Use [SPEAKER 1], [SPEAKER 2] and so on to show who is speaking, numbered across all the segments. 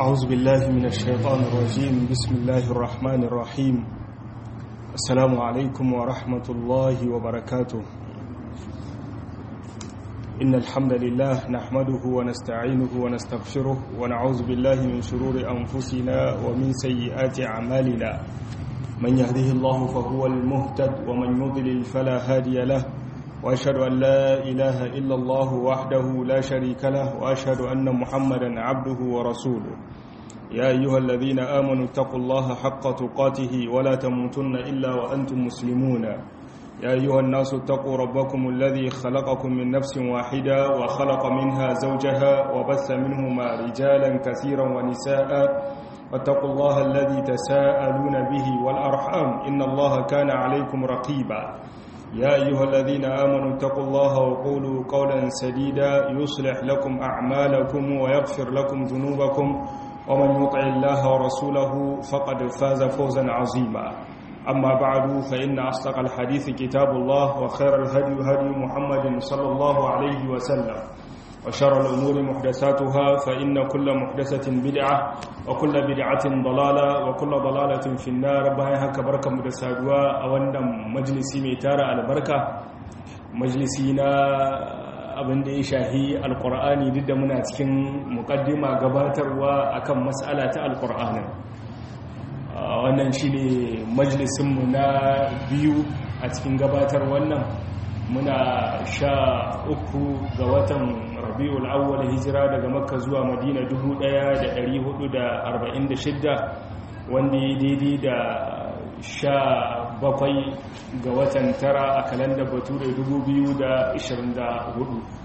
[SPEAKER 1] أعوذ بالله من الشيطان الرجيم بسم الله الرحمن الرحيم السلام عليكم ورحمة الله وبركاته إن الحمد لله نحمده ونستعينه ونستغفره ونعوذ بالله من شرور أنفسنا ومن سيئات أعمالنا من يهده الله فهو المهتد ومن يضلل فلا هادي له وأشهد أن لا إله إلا الله وحده لا شريك له وأشهد أن محمدا عبده ورسوله يا أيها الذين آمنوا اتقوا الله حق تقاته ولا تموتن إلا وأنتم مسلمون يا أيها الناس اتقوا ربكم الذي خلقكم من نفس واحدة وخلق منها زوجها وبث منهما رجالا كثيرا ونساء واتقوا الله الذي تساءلون به والأرحام إن الله كان عليكم رقيبا يا أيها الذين آمنوا اتقوا الله وقولوا قولا سديدا يصلح لكم أعمالكم ويغفر لكم ذنوبكم ومن يطع الله ورسوله فقد فاز فوزا عظيما أما بعد فإن أصدق الحديث كتاب الله وخير الهدي هدي محمد صلى الله عليه وسلم وشر الأمور محدثاتها فإن كل محدثة بدعة وكل بدعة ضلالة وكل ضلالة في النار بايها كبركة مدسادوا أولا مجلسي ميتارة البركة مجلسينا abin da ya shahi alkur'ani duk da muna cikin mukaddima gabatarwa akan mas'ala ta alkur'anin wannan shine majalisinmu na biyu a cikin gabatar wannan muna sha uku ga watan rabi'ul awwal hijira daga makka zuwa madina 1446 wanda ya daidai da sha bakwai ga watan tara a kalandar bature 2024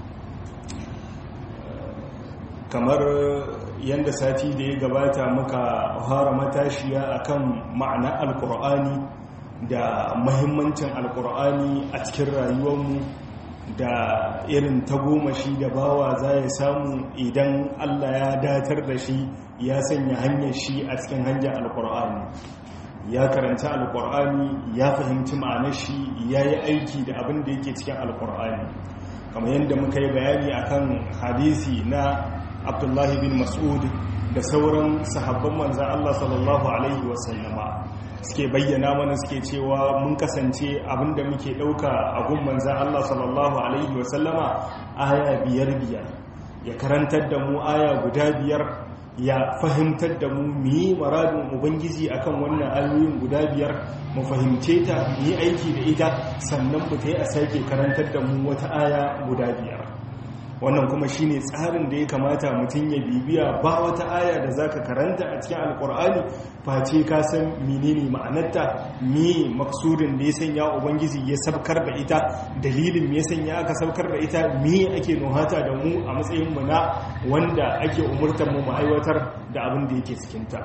[SPEAKER 1] kamar yadda sati da ya gabata muka fara matashiya akan ma'ana alkur'ani da mahimmancin alkur'ani a cikin rayuwarmu da irin tagomashi da bawa za ya samu idan allah ya datar da shi ya sanya hanyar shi a cikin hanyar alkur'ani ya karanta alkur'ani ya fahimci ma'anar shi ya yi aiki da abin da yake cikin alkur'ani kamar yadda muka yi bayani akan hadisi na abdullahi bin mas'ud da sauran sahabban manzan allah sallallahu alaihi wasallama suke bayyana mana suke cewa mun kasance abinda muke dauka a gun manzan Allah sallallahu alaihi wasallama aya biyar biyar ya karantar da mu aya guda biyar ya fahimtar da mu yi maradin ubangiji akan wannan ayoyin guda biyar mu fahimce ta yi aiki da ita sannan mu ta yi a sake karantar da mu wata aya guda biyar wannan kuma shine tsarin da ya kamata mutum ya bibiya ba wata aya da zaka karanta a cikin alkur'ani face ka san menene ma'anarta me maksudin da ya sanya ubangiji ya sabkar da ita dalilin me ya sanya aka sabkar da ita me ake nuhata da mu a matsayin mu na wanda ake umurtar mu mu aiwatar da abin da yake cikin ta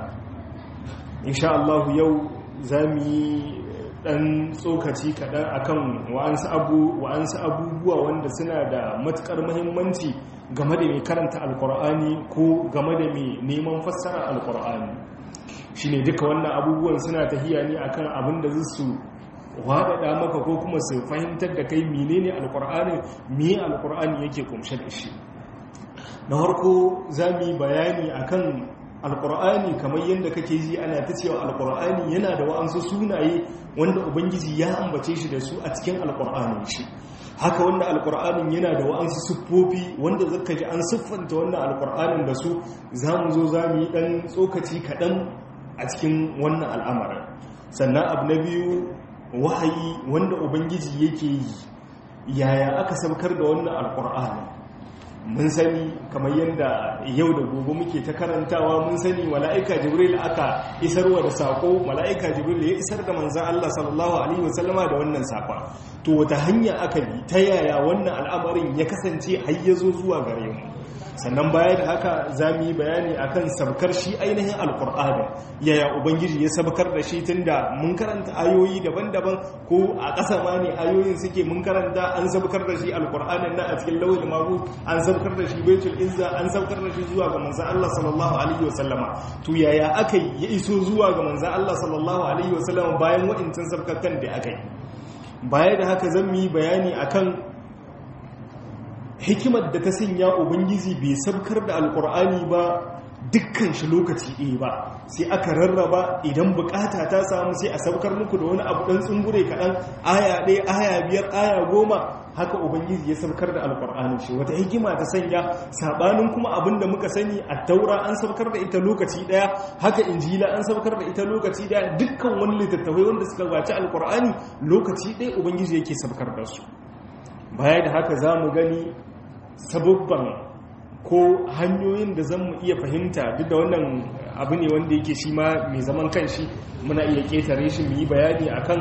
[SPEAKER 1] insha Allah yau zamu yi dan tsokaci kaɗan akan wa'ansu abu wa'ansu abubuwa wanda suna da matukar muhimmanci game da mai karanta alkur'ani ko game da mai neman fassara alkur'ani shine duka wannan abubuwan suna tahiya ne akan abin da su waɗaɗa maka ko kuma su fahimtar da kai menene alkur'ani me alkur'ani yake kumshe da shi na harko za mu yi bayani akan alkur'ani kamar yadda kake ji ana ta cewa alkur'ani yana da wa'ansu sunaye wanda ubangiji ya ambace shi da su a cikin alkur'anin shi haka wanda alkur'anin yana da wa'ansu siffofi wanda zaka ji an siffanta wannan alkur'anin da su za mu zo za mu yi ɗan tsokaci kaɗan a cikin wannan al'amarin sannan abu na biyu wahayi wanda ubangiji yake yi yaya aka saukar da wannan alkur'anin mun sani kamar yadda yau da gobe muke ta karantawa mun sani mala'ika jibril aka isarwa da sako mala'ika jibril ya isar da manzan Allah sallallahu alaihi wasallama da wannan safa to wata hanya aka bi ta yaya wannan al'amarin ya kasance har ya zo zuwa gare mu sannan baya da haka za mu yi bayani akan sabkar shi ainihin alkur'ani yaya ubangiji ya sabkar da shi tunda mun karanta ayoyi daban-daban ko a ƙasa ma ne ayoyin suke mun karanta an sabkar da shi alkur'anin na a cikin lawal mahu an sabkar da shi baitul izza an sabkar da shi zuwa ga manzon Allah sallallahu alaihi wasallama to yaya aka ya iso zuwa ga manzon Allah sallallahu alaihi wasallama bayan wa'incan sabkakan da aka yi baya da haka zan yi bayani akan hikimar da ta sanya ubangiji bai sabkar da alkur'ani ba dukkan shi lokaci ɗaya ba sai aka rarraba idan bukata ta samu sai a saukar muku da wani abu ɗan tsungure kaɗan aya ɗaya aya biyar aya goma haka ubangiji ya saukar da alƙur'anin shi wata hikima ta sanya sabanin kuma abin da muka sani a taura an saukar da ita lokaci ɗaya haka injila an saukar da ita lokaci ɗaya dukkan wani littattafai wanda suka gabaci alƙur'ani lokaci ɗaya ubangiji yake saukar da su baya da haka za mu gani sababban ko hanyoyin da zan mu iya fahimta duk da wannan abu ne wanda yake shi ma mai zaman kanshi muna iya ketare shi mu yi bayani akan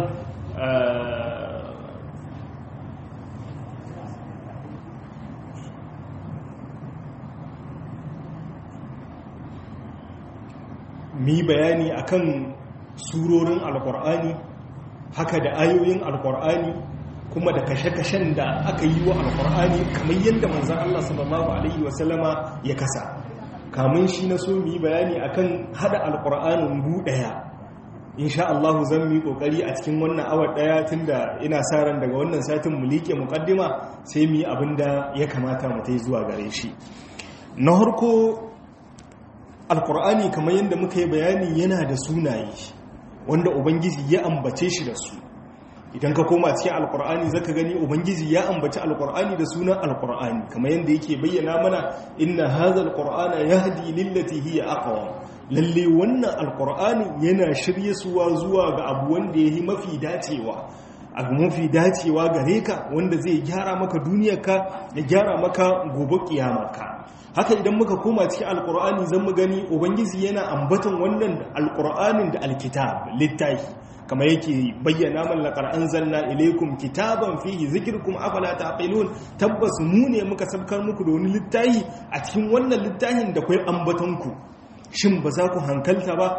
[SPEAKER 1] mu yi bayani akan surorin alkur'ani haka da ayoyin alkur'ani kuma da kashe-kashen da aka yi wa alkur'ani kamar yadda manzan Allah sallallahu Alaihi wasallama ya kasa kamun shi na so mu yi bayani akan hada alkur'anin gu daya insha Allah zan mu yi kokari a cikin wannan awar daya tunda ina sa ran daga wannan satin mu liƙe muqaddima sai mu yi abin da ya kamata mu tai zuwa gare shi na harko alkur'ani kamar yadda muka yi bayani yana da sunaye wanda ubangiji ya ambace shi da su idan ka koma cikin alkur'ani zaka gani ubangiji ya ambaci alkur'ani da sunan alkur'ani kamar yadda yake bayyana mana inna hadha alqur'ana yahdi lillati hiya aqwam lalle wannan alkur'ani yana shirye suwa zuwa ga abu wanda yayi mafi dacewa abu mafi dacewa gare ka wanda zai gyara maka duniyarka ya gyara maka gobe kiyamarka haka idan muka koma cikin alkur'ani zan mu gani ubangiji yana ambaton wannan alkur'anin da alkitab littafi kamar yake bayyana man laqad anzalna ilaykum kitaban fihi zikrukum afala taqilun tabbas mu ne muka sabkar muku da wani littafi a cikin wannan littafin da kai ambaton ku shin ba za ku hankalta ba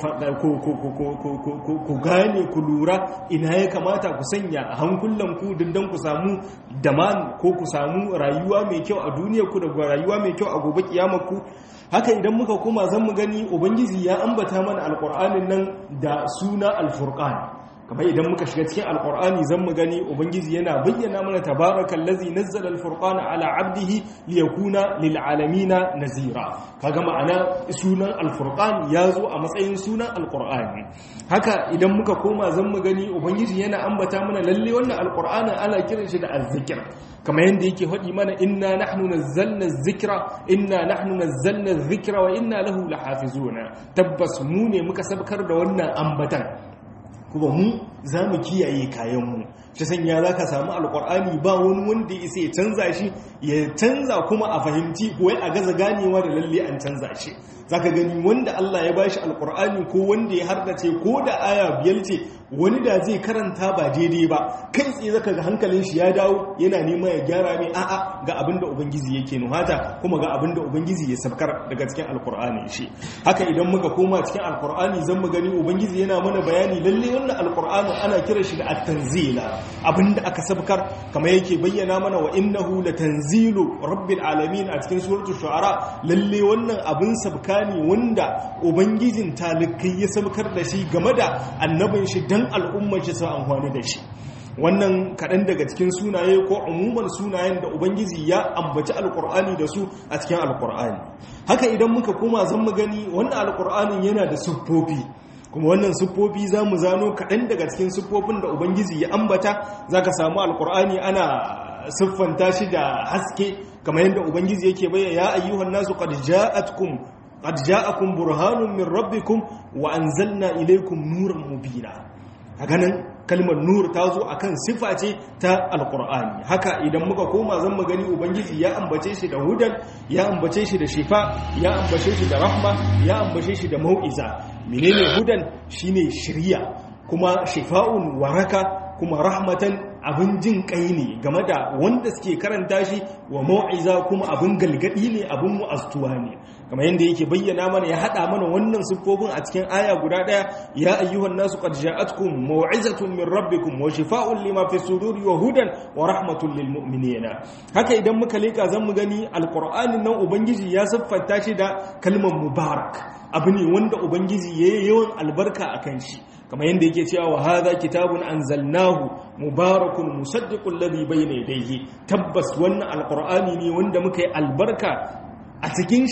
[SPEAKER 1] ku gane ku lura ina ya kamata ku sanya a hankulanku dindan ku samu daman ko ku samu rayuwa mai kyau a duniyarku da rayuwa mai kyau a gobe kiyamarku haka idan muka koma zan mu gani ubangiji ya ambata mana alkur'anin nan da suna alfurqan kamar idan muka shiga cikin alkur'ani zan mu gani ubangiji yana bayyana mana tabarakal ladzi nazzala alfurqana ala abdihi liyakuna lil alamina nazira kaga ma'ana sunan alfurqan yazo a matsayin sunan alkur'ani haka idan muka koma zan mu gani ubangiji yana ambata mana lalle wannan alkur'anin ana kiran shi da azzikr kamar yadda yake faɗi mana inna nahnu nazzalna zikra inna nahnu nazzalna zikra wa inna lahu lahafizuna tabbas mu ne muka sabkar da wannan ambatan kuma mu za mu kiyaye kayanmu shi sanya za ka samu alkur'ani ba wani wanda ya isa ya canza shi ya canza kuma a fahimci ko a gaza ganewa da lalle an canza shi za ka gani wanda Allah ya bashi alkur'ani ko wanda ya hardace ko da aya biyar ce wani da zai karanta ba daidai ba kai tsaye zaka ga hankalin shi ya dawo yana nema ya gyara mai a'a ga abin da ubangiji yake nuhata kuma ga abin da ubangiji ya sabkar daga cikin alkur'ani shi haka idan muka koma cikin alkur'ani zan mu gani ubangiji yana mana bayani lalle wannan alkur'ani ana kiran shi da at-tanzila abinda aka sabkar kamar yake bayyana mana wa innahu latanzilu rabbil alamin a cikin suratul shu'ara lalle wannan abin sabka ne wanda ubangijin talikai ya sabkar da shi game da annabin shi dan al'ummar shi su amfani da shi wannan kaɗan daga cikin sunaye ko umuman sunayen da ubangiji ya ambaci alkur'ani da su a cikin alkur'ani haka idan muka koma zan mu gani wannan alkur'anin yana da siffofi kuma wannan siffofi za mu zano kaɗan daga cikin siffofin da ubangiji ya ambata za ka samu alkur'ani ana siffanta shi da haske kamar yadda ubangiji yake bayyana ya ayyuhan nasu qad ja'atkum qad ja'akum burhanun min rabbikum wa anzalna ilaykum nuran mubina a ganin kalmar nur ta zo akan sifa ce ta alkur'ani haka idan muka koma zan mu gani ubangiji ya ambace shi da hudan ya ambace shi da shifa ya ambace shi da rahma ya ambace shi da mau'iza menene hudan shine shiriya kuma shifa'un waraka kuma rahmatan abin jin kai ne game da wanda suke karanta shi wa mau'iza kuma abin galgadi ne abin mu'astuwa ne kamar yadda yake bayyana mana ya hada mana wannan siffofin a cikin aya guda daya ya ayyuhan nasu qad ja'atkum mau'izatun min rabbikum wa shifaa'un lima fi suduri wa hudan wa rahmatun lil mu'minina haka idan muka leka zan mu gani alqur'anin nan ubangiji ya siffanta shi da kalmar mubarak abu ne wanda ubangiji yayi yawan albarka akan shi kamar yadda yake cewa wa hadha kitabun anzalnahu mubarakun musaddiqul ladhi bayna yadayhi tabbas wannan alqur'ani ne wanda muka yi albarka a cikin shi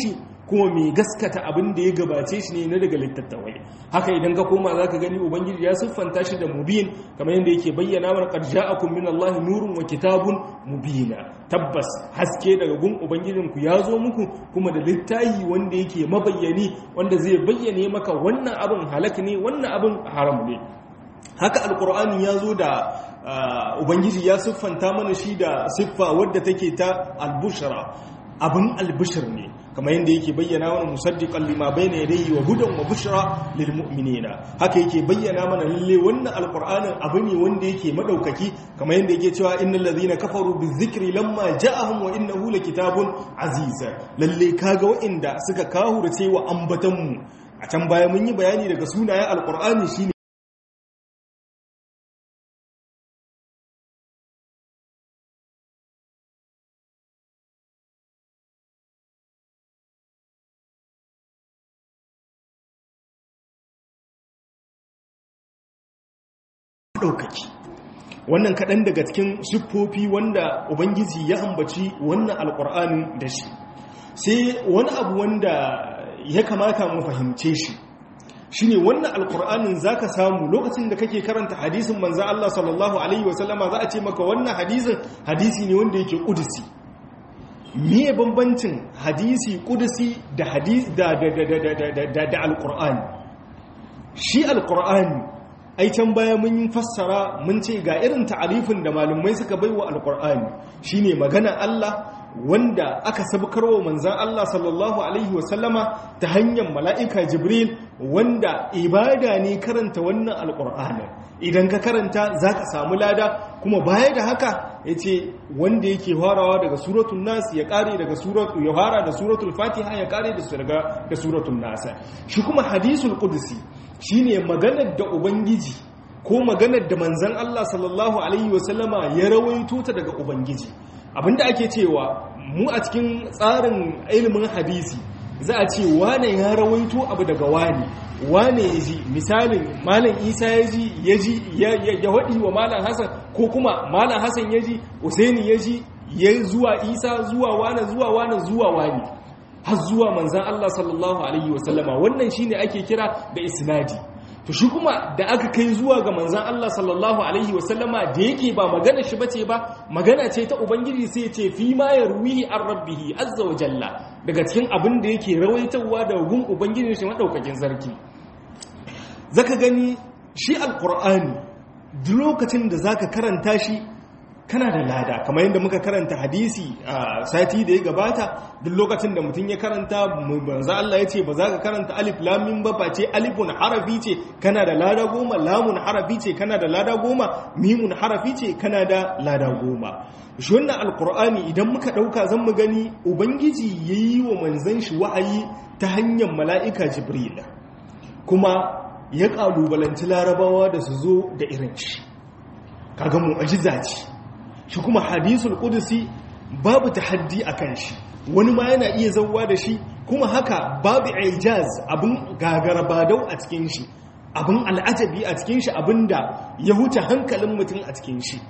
[SPEAKER 1] kuma mai gaskata abin da ya gabace shi ne na daga littattafai haka idan ka koma zaka gani ubangiji ya siffanta shi da mubin kamar yadda yake bayyana mana qad ja'akum min Allah nurun wa kitabun mubina tabbas haske daga gun ubangijin ku ya zo muku kuma da littafi wanda yake mabayyani wanda zai bayyane maka wannan abin halak ne wannan abin haram ne haka alkur'ani ya zo da ubangiji ya siffanta mana shi da siffa wadda take ta albushara abin albushir ne kamar yadda yake bayyana mana musaddiqan lima bayna yadayhi wa hudan wa bushra lil mu'minina haka yake bayyana mana lalle wannan alqur'anin abu ne wanda yake madaukaki kamar yadda yake cewa innal ladhina kafaru bizikri lamma ja'ahum wa innahu lakitabun aziz lalle kaga wa'inda suka kahurce wa ambatan mu a can baya mun yi bayani daga sunayen alqur'ani shine ɗaukaki wannan kaɗan daga cikin siffofi wanda ubangiji ya ambaci wannan alƙur'anin da shi sai wani abu wanda ya kamata mu fahimce shi shine wannan alƙur'anin za ka samu lokacin da kake karanta hadisin manzan Allah sallallahu Alaihi wasallama za a ce maka wannan hadisin hadisi ne wanda yake ƙudusi miye bambancin hadisi ƙudusi da alƙur'ani shi alƙur'ani ai can baya mun yi fassara mun ce ga irin ta'arifin da malumai suka baiwa alqur'ani shine magana Allah wanda aka sabkarwa manzon Allah sallallahu alaihi wasallama ta hanyar mala'ika Jibril wanda ibada ne karanta wannan alqur'ani idan ka karanta zaka samu lada kuma baya da haka yace wanda yake farawa daga suratul nas ya kare daga suratul ya fara da suratul fatiha ya kare da da suratul nas shi kuma hadisul qudsi shine maganar da ubangiji ko maganar da manzan Allah sallallahu alaihi wasallama ya rawaito ta daga ubangiji abinda ake cewa mu a cikin tsarin ilimin hadisi za a ce wane ya rawaito abu daga wane wane ya ji misalin malam isa ya ji ya ji ya waɗi wa malam hassan ko kuma malam hassan ya ji usaini ya ji ya zuwa isa zuwa wane zuwa wane zuwa wane har zuwa manzan Allah sallallahu Alaihi wasallama wannan shine ake kira da isnadi to shi kuma da aka kai zuwa ga manzan Allah sallallahu Alaihi wasallama da yake ba magana shi bace ba magana ce ta ubangiji sai ce fi ma ya ruwihi an rabbihi azza wa jalla daga cikin abin da yake rawaitawa da gun ubangiji shi madaukakin sarki zaka gani shi alqur'ani duk lokacin da zaka karanta shi kana da lada kamar yadda muka karanta hadisi a sati da ya gabata duk lokacin da mutum ya karanta banza Allah ya ce ba za ka karanta alif lamin ba ba ce alifun harafi ce kana da lada goma lamun harafi ce kana da lada goma mimun harafi ce kana da lada goma shi wannan alkur'ani idan muka ɗauka zan mu gani ubangiji ya yi wa manzan shi wa'ayi ta hanyar mala'ika jibril kuma ya ƙalubalanci larabawa da su zo da irin shi kaga mu'ajiza ce shi kuma hadisul kudusi babu tahaddi a kan shi wani ma yana iya zauwa da shi kuma haka babu ijaz abin gagarabadau a cikin shi abin al'ajabi a cikin shi abin da ya huce hankalin mutum a cikin shi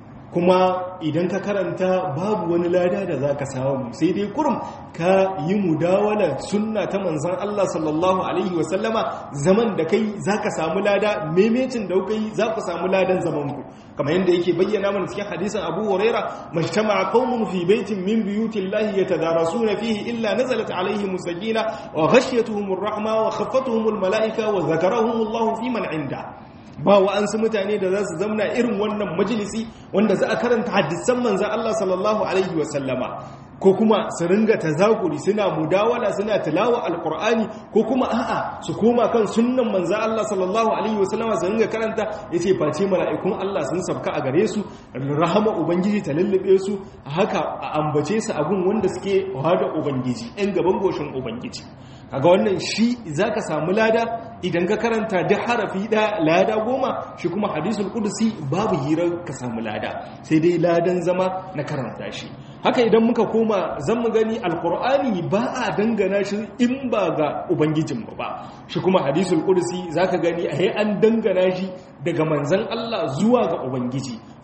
[SPEAKER 1] kuma idan ka karanta babu wani lada da za ka samu sai dai kurum ka yi mudawala sunna ta manzan Allah sallallahu Alaihi wasallama zaman da kai za ka samu lada memecin da kuka yi za ku samu ladan zamanku kamar yadda yake bayyana mana cikin hadisin abu huraira majtama qaumun fi baitin min buyutillahi yatadarasuna fihi illa nazalat alaihim sakina wa ghashiyatuhum rahma wa khaffatuhum almalaika wa zakarahum Allah fi man inda ba wa'ansu mutane da za su zamna irin wannan majalisi wanda za a karanta hadisan manzan Allah sallallahu Alaihi wasallama ko kuma su ringa tazakuri suna mudawala suna tilawa alkur'ani ko kuma a'a su koma kan sunnan manzan Allah sallallahu Alaihi wasallama su ringa karanta ya ce face mala'ikun Allah sun sabka a gare su rahama ubangiji ta lullube su haka a ambace su abun wanda suke hada ubangiji 'yan gaban goshin ubangiji kaga wannan shi zaka samu lada idan ka karanta duk harafi da lada goma shi kuma hadisul qudusi babu hirar ka samu lada sai dai ladan zama na karanta shi haka idan muka koma zan mu gani alqur'ani ba a dangana shi in ba ga ubangijin ba shi kuma hadisul qudusi zaka gani a an dangana shi daga manzon Allah zuwa ga ubangiji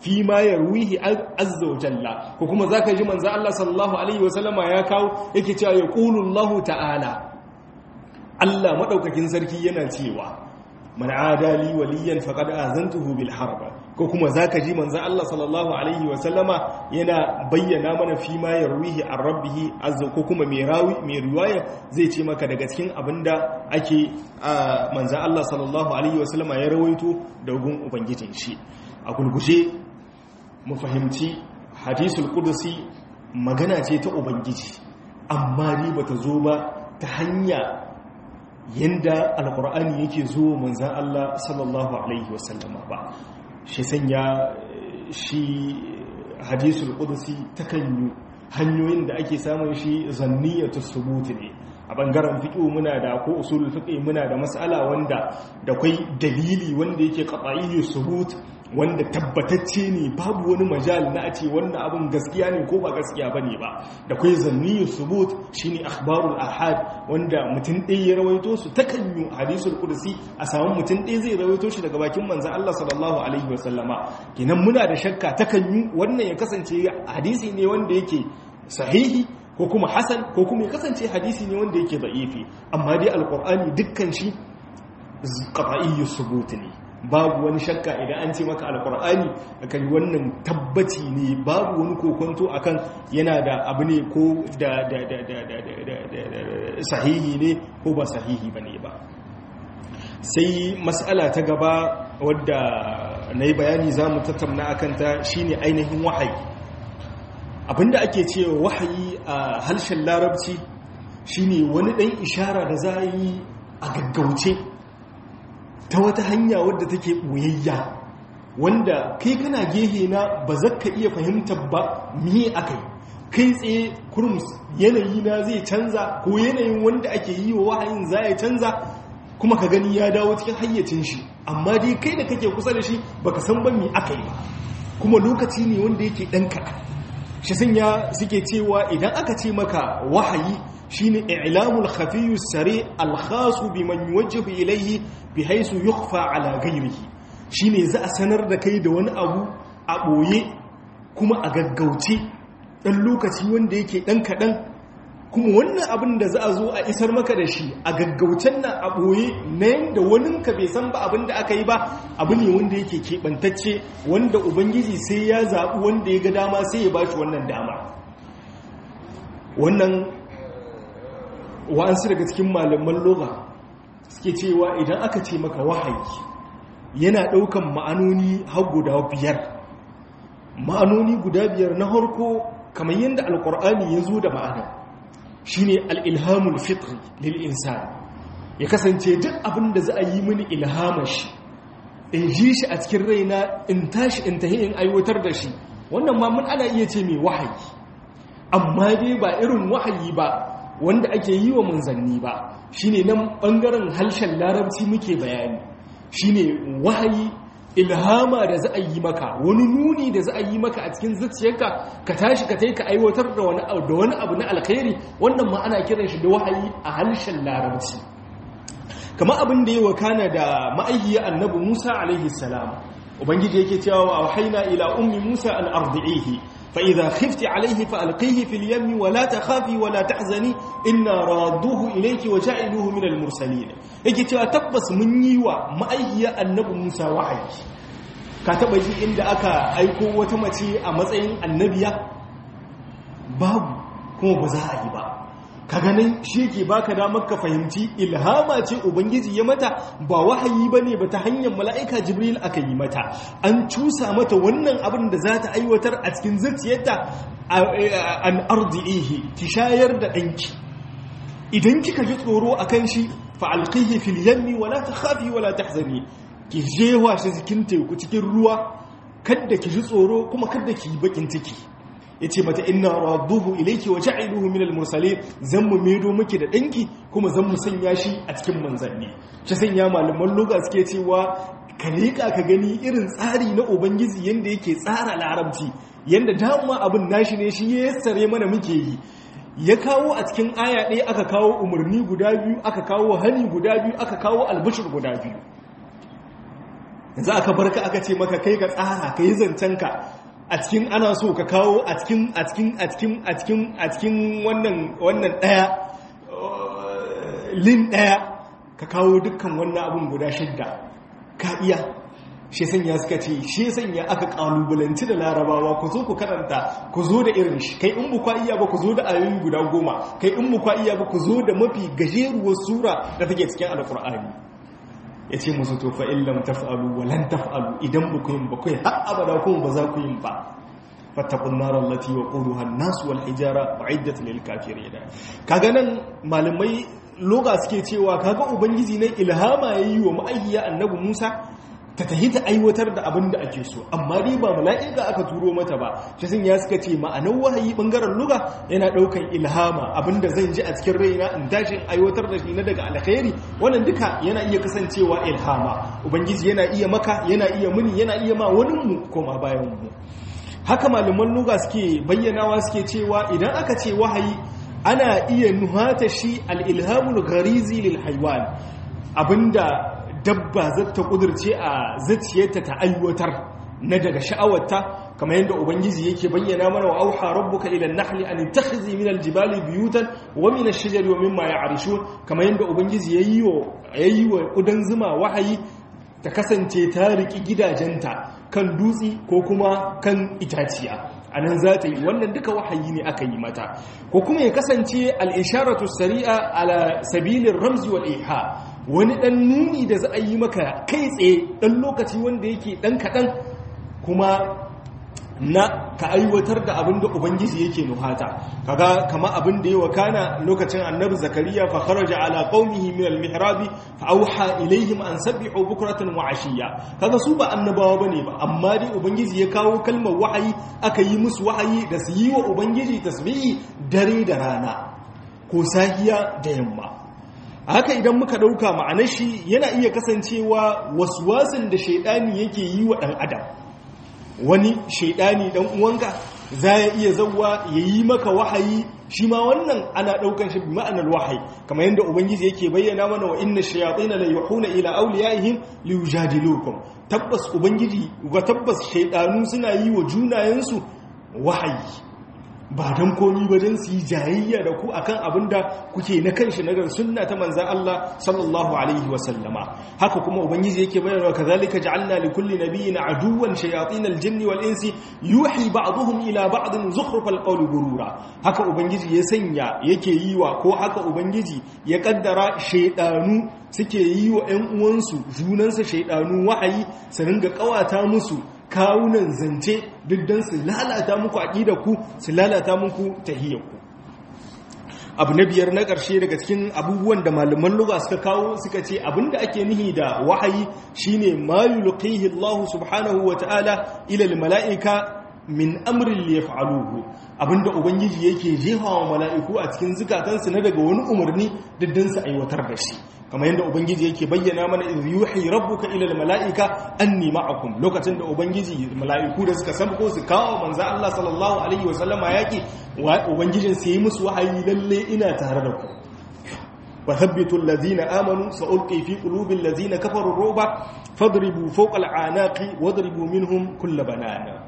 [SPEAKER 1] fi ma yarwihi azza wa jalla ko kuma zaka ji manzo Allah sallallahu alaihi wasallama ya kawo yake cewa yaqulu Allah ta'ala Allah madaukakin sarki yana cewa man adali waliyan faqad azantuhu bil harb ko kuma zaka ji manzo Allah sallallahu alaihi wa sallama yana bayyana mana fi ma yarwihi an rabbih azza ko kuma mai rawi mai riwaya zai ce maka daga cikin abinda ake manzo Allah sallallahu alaihi wa sallama ya rawaito da gun ubangijin shi a gulguje mu fahimci hadisul qudsi magana ce ta ubangiji amma ni bata zo ba ta hanya yanda alkur'ani yake zo manzan Allah sallallahu alaihi wasallama ba shi sanya shi hadisul qudsi takan yi hanyoyin da ake samun shi zanniyatu subut ne a bangaren fiqh muna da ko usulul fiqh muna da mas'ala wanda da kai dalili wanda yake qat'iyyu subut wanda tabbatacce ne babu wani majal na a ce wannan abin gaskiya ne ko ba gaskiya ba ne ba da kai zanniyu subut shine akhbarul ahad wanda mutum ɗaya ya rawaito su takan yi hadisul qudsi a samu mutum ɗaya zai rawaito shi daga bakin manzon Allah sallallahu alaihi wasallama kenan muna da shakka takan yi wannan ya kasance hadisi ne wanda yake sahihi ko kuma hasan ko kuma ya kasance hadisi ne wanda yake da'ifi amma dai alqur'ani dukkan shi qat'iyyu subut ne babu wani shakka idan an ce maka alkur'ani akan wannan tabbaci ne babu wani kokonto akan yana da abu ne ko da sahihi ne ko ba sahihi ba ne ba sai mas'ala ta gaba wadda na yi bayani za mu tattauna akan ta shine ainihin wahayi abinda ake cewa wahayi a harshen larabci shine wani ɗan ishara da za a yi a gaggauce ta wata hanya wadda take ɓoyayya wanda kai kana gehe na ba za ka iya fahimtar ba miye aka yi kai tsaye kurmus yanayi na zai canza ko yanayin wanda ake yi wa wahayin za ya canza kuma ka gani ya dawo cikin hayyacin shi amma dai kai da kake kusa da shi baka san ba mi aka yi ba kuma lokaci ne wanda yake ɗan kaɗan shi sanya suke cewa idan aka ce maka wahayi shine i'lamul khafiyyu sari al-khasu biman yuwajjahu ilayhi bihaythu yukhfa ala ghayrihi shine za a sanar da kai da wani abu a boye kuma a gaggauce dan lokaci wanda yake dan kadan kuma wannan abin da za a zo a isar maka da shi a gaggaucen nan a boye na yanda wani ka bai san ba abin da aka yi ba abu ne wanda yake keɓantacce wanda ubangiji sai ya zaɓi wanda ya ga dama sai ya ba shi wannan dama wannan wa'ansu daga cikin malaman loga suke cewa idan aka ce maka wahayi yana ɗaukan ma'anoni har guda biyar ma'anoni guda biyar na harko kamar yadda alkur'ani ya zo da ma'ana shine al'ilhamul fitri lil insan ya kasance duk abin da za a yi mini ilhamar shi in ji shi a cikin raina in tashi in tahi in aiwatar da shi wannan ma mun ana iya ce mai wahayi amma dai ba irin wahayi ba wanda ake yi wa manzanni ba shine nan bangaren harshen larabci muke bayani shine wahayi ilhama da za a yi maka wani nuni da za a yi maka a cikin zuciyarka ka tashi ka ka aiwatar da wani da wani abu na alkhairi wannan ma ana kiran shi da wahayi a harshen larabci kamar abin da ya wakana da ma'ayyiya annabi Musa alaihi salam ubangiji yake cewa wa wahaina ila ummi Musa an ardi'ihi فإذا خفت عليه فألقيه في اليم ولا تخافي ولا تحزني إنا رادوه إليك وجعلوه من المرسلين yake cewa tabbas mun yi wa ma'aikiya annabi Musa wahayi ka taba ji inda aka aiko wata mace a matsayin annabiya babu kuma ba za a yi ba ka ganin shi yake baka damar ka fahimci ilhama ce ubangiji ya mata ba wahayi bane ba ta hanyar mala'ika jibril aka yi mata an cusa mata wannan abin da za ta aiwatar a cikin zuciyarta an ardi'ihi ki shayar da ɗanki idan kika ji tsoro a kan shi fa'alƙihi fil yammi wala ta khafi wala ta hazani ki jewa shi cikin teku cikin ruwa kadda ki ji tsoro kuma kadda ki yi bakin ciki ya ce mata ina raduhu ilaiki wa ja'iluhu min al-mursalin zan mu medo miki da danki kuma zan mu sanya shi a cikin manzanni shi sanya malaman lugha suke cewa ka rika ka gani irin tsari na ubangiji yanda yake tsara larabci yanda dama abin nashi ne shi ya yassare mana muke yi ya kawo a cikin aya ɗaya aka kawo umarni guda biyu aka kawo hani guda biyu aka kawo albishir guda biyu yanzu aka barka aka ce maka kai ka tsara ka yi zancenka a cikin ana so ka kawo a cikin a cikin a cikin a cikin a cikin wannan wannan daya lin daya ka kawo dukkan wannan abun guda shidda ka iya shi sanya suka ce shi sanya aka kalubalanci da larabawa ku zo ku karanta ku zo da irin shi kai in bukwa iya ba ku zo da ayoyi guda goma kai in bukwa iya ba ku zo da mafi gajeruwar sura da take cikin alkur'ani ya ce musu to fa illam taf'alu wa lan taf'alu idan ba ku yin ba kai har abada kuma ba za ku yin ba fattaqun nar allati waquduha an-nas wal hijara uiddat lil kafirin kaga nan malamai loga suke cewa kaga ubangiji ne ilhama yayi wa ma'ayya annabi Musa ta tahi ta aiwatar da abin da ake so amma dai ba mala'ika aka turo mata ba shi sun ya suka ce ma'anar wahayi bangaren luga yana daukan ilhama abin da zan ji a cikin raina in tashi aiwatar da shi na daga alkhairi wannan duka yana iya kasancewa ilhama ubangiji yana iya maka yana iya muni yana iya ma wani mu koma bayan mu haka malaman luga suke bayyanawa suke cewa idan aka ce wahayi ana iya nuhata shi al-ilhamul gharizi lil haywan abinda dabba zata kudurce a zuciyarta ta aiwatar na daga sha'awarta kamar yadda ubangiji yake bayyana mana wa auha rabbuka ila an-nahli an takhizi min al-jibali buyutan wa min ash-shajari wa mimma ya'rishun kamar yadda ubangiji yayi wa yayi wa kudan zuma wahayi ta kasance ta riki gidajenta kan dutsi ko kuma kan itaciya anan za ta yi wannan duka wahayi ne aka yi mata ko kuma ya kasance al-isharatu sari'a ala sabilin ramzi wal iha wani ɗan nuni da za a yi maka kai tsaye ɗan lokaci wanda yake ɗan kaɗan kuma na ka aiwatar da abin da ubangiji yake nuhata kaga kama abin da ya wakana lokacin annabi zakariya fa kharaja ala qaumihi min al-mihrab fa auha ilaihim an sabbihu bukratan wa ashiya kaga su ba annabawa bane ba amma dai ubangiji ya kawo kalmar wahayi aka yi musu wahayi da su yi wa ubangiji tasbihi dare da rana ko sahiya da yamma haka idan muka ɗauka ma'anar shi yana iya kasancewa waswasin da shaidani yake yi wa ɗan adam wani shaidani ɗan uwanka za ya iya zauwa ya yi maka wahayi shi ma wannan ana ɗaukan shi ma'anar wahayi kamar yadda ubangiji yake bayyana mana wa inna shayatina la yuhuna ila awliyaihim li yujadilukum tabbas ubangiji ga tabbas shaidanu suna yi wa junayensu wahayi ba don komi ba don su yi jayayya da ku akan abin da kuke na kanshi na sunna ta manzan Allah sallallahu alaihi wasallama haka kuma ubangiji yake bayarwa kazalika ja'alna li kulli nabiyyin aduwwan shayatin al-jinn wal insi yuhi ba'dhum ila ba'din zukhruf al-qawl gurura haka ubangiji ya sanya yake yi wa ko haka ubangiji ya kaddara shaydanu suke yi wa ƴan uwansu junansa shaydanu wahayi su ringa kawata musu kawunan zance duk don su lalata muku ku su lalata muku tahiyarku abu na biyar na ƙarshe daga cikin abubuwan da malaman lugha suka kawo suka ce abinda ake nihi da wahayi shine ma yulqihi Allah subhanahu wa ta'ala ila mala'ika min amrin li yaf'aluhu abinda ubangiji yake jefawa mala'iku a cikin zukatansu na daga wani umarni duk don su aiwatar da shi kamar yadda ubangiji yake bayyana mana idh yuhi rabbuka ila almalaika anni ma'akum lokacin da ubangiji mala'iku da suka sabko su kawo manzo Allah sallallahu alaihi wa sallama yaki ubangijin sai musu wahayi lalle ina tare da ku wa thabbitu alladhina amanu sa'ulqi fi qulubi alladhina kafaru ruba fadribu fawqa al'anaqi wadribu minhum kull banana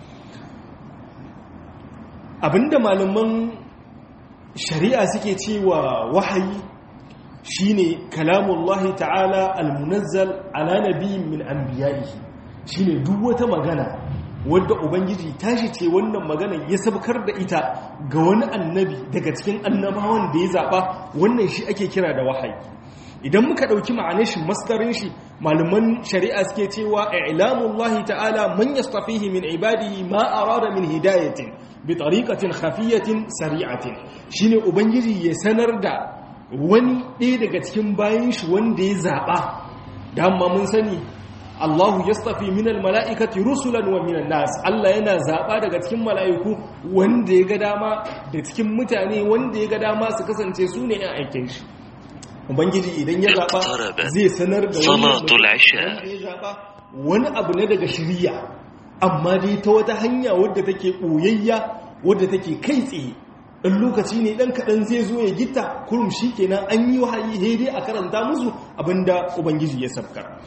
[SPEAKER 1] abinda malaman shari'a suke cewa wahayi shine kalamullahi ta'ala almunazzal ala nabiyyin min anbiya'ihi shine duk wata magana wadda ubangiji tashi ce wannan magana ya sabkar da ita ga wani annabi daga cikin annabawan da ya zaba wannan shi ake kira da wahayi idan muka dauki ma'anar shi masdarin shi malaman shari'a suke cewa i'lamullahi ta'ala man yastafihi min ibadihi ma arada min hidayatin bi tariqatin khafiyatin sari'atin shine ubangiji ya sanar da wani ɗaya daga cikin bayan shi wanda ya zaɓa dama mun sani Allahu ya stafi minal mala'ikati rusulan wa minan nas Allah yana zaɓa daga cikin mala'iku wanda ya ga dama da cikin mutane wanda ya ga dama su kasance su ne ‘yan aikin shi Ubangiji idan ya zaɓa zai sanar da wani wani abu ne daga shirya amma dai ta wata hanya wadda take ɓoyayya wadda take kai tsaye ɗan lokaci ne ɗan kaɗan zai zo ya gita kurum shi kenan an yi wahayi dai a karanta musu abinda ubangiji ya sabkar